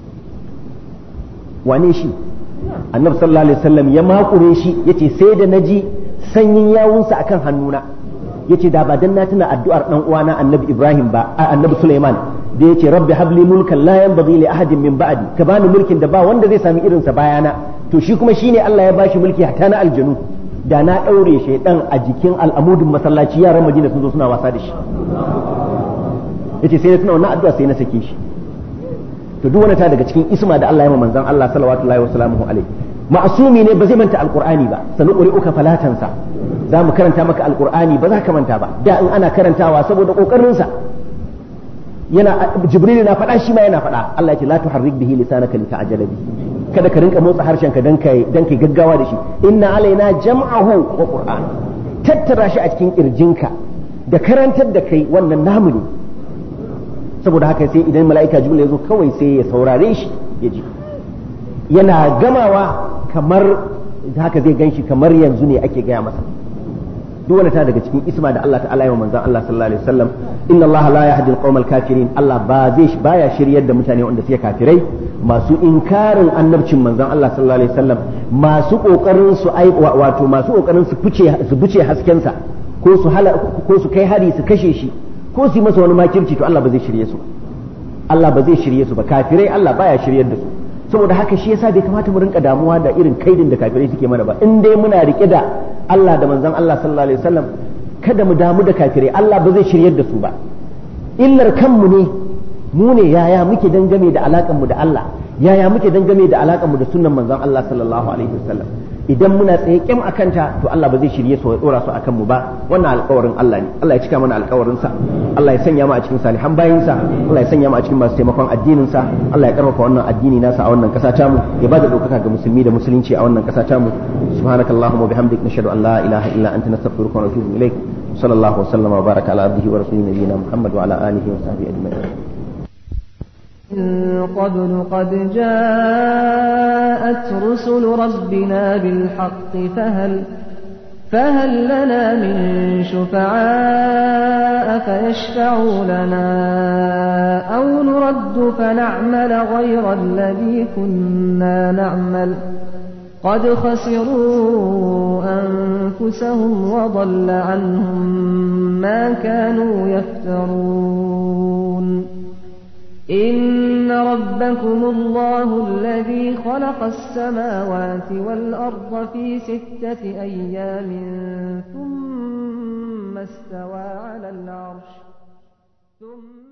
wane shi annabi sallallahu alaihi wasallam ya makure shi yace sai da naji sanyin yawunsa akan hannuna yace da ba dan na tuna addu'ar dan uwana annabi Ibrahim ba annabi Sulaiman da yace rabbi habli mulkan la yanbaghi li ahadin min ba'di ka bani mulkin da ba wanda zai sami irinsa bayana to shi kuma shine Allah ya bashi mulki hatta na aljanu da na daure shaydan a jikin al'amudin masallaci yaran Madina sun zo suna wasa da shi yace sai na tuna wannan addu'a sai na sake shi to duk wani ta daga cikin isma da Allah ya ma manzon Allah sallallahu alaihi wasallam alaihi ma'asumi ne ba zai manta alqur'ani ba sanu uka falatansa za mu karanta maka alqur'ani ba za ka manta ba da in ana karantawa saboda kokarin sa yana jibril na faɗa shi ma yana faɗa Allah ya ce la tuharrik bihi lisanaka lita'jala bihi kada ka rinka motsa harshen ka dan kai dan kai gaggawa da shi inna alaina jam'ahu wa qur'an tattara shi a cikin kirjinka da karantar da kai wannan namu ne saboda haka sai idan mala'ika jibril ya zo kawai sai ya saurare shi ya ji yana gamawa kamar haka zai ganshi kamar yanzu ne ake gaya masa duk wani ta daga cikin isma da Allah ta'ala yawa manzon Allah sallallahu alaihi wasallam inna Allah la yahdi al kafirin Allah ba zai baya shiryar da mutane wanda suke kafirai masu inkarin annabcin manzon Allah sallallahu alaihi wasallam masu kokarin su ai wato masu kokarin su fice su buce hasken sa ko su hala ko su kai hari su kashe shi ko su yi masa wani makirci to Allah ba zai shirye su Allah ba zai shirye su ba kafirai Allah baya shiryar da su saboda haka shi yasa bai kamata mu rinka damuwa da irin kaidin da kafirai suke mana ba in dai muna rike da Allah da manzon Allah sallallahu alaihi wasallam kada mu damu da kafirai Allah ba zai shiryar da su ba illar kanmu ne mu ne yaya muke dangane da alakan mu da Allah yaya muke dangane da alakan mu da sunnan manzon Allah sallallahu alaihi wasallam idan muna tsaye kyam akan ta to Allah ba zai shirye su ya dora su akan mu ba wannan alƙawarin Allah ne Allah ya cika mana alƙawarin sa Allah ya sanya mu a cikin salihan bayin sa Allah ya sanya mu a cikin masu taimakon addinin sa Allah ya karfafa wannan addini nasa a wannan ƙasa ta mu ya bada ɗaukaka ga musulmi da musulunci a wannan ƙasa ta mu subhanakallahumma bihamdik nashhadu an la ilaha illa anta nastaghfiruka wa natubu ilaik صلى الله وسلم وبارك على عبده ورسوله نبينا محمد وعلى اله وصحبه اجمعين. من قبل قد جاءت رسل ربنا بالحق فهل فهل لنا من شفعاء فيشفعوا لنا أو نرد فنعمل غير الذي كنا نعمل قد خسروا أنفسهم وضل عنهم ما كانوا يفترون إن ربكم الله الذي خلق السماوات والأرض في ستة أيام ثم استوى على العرش ثم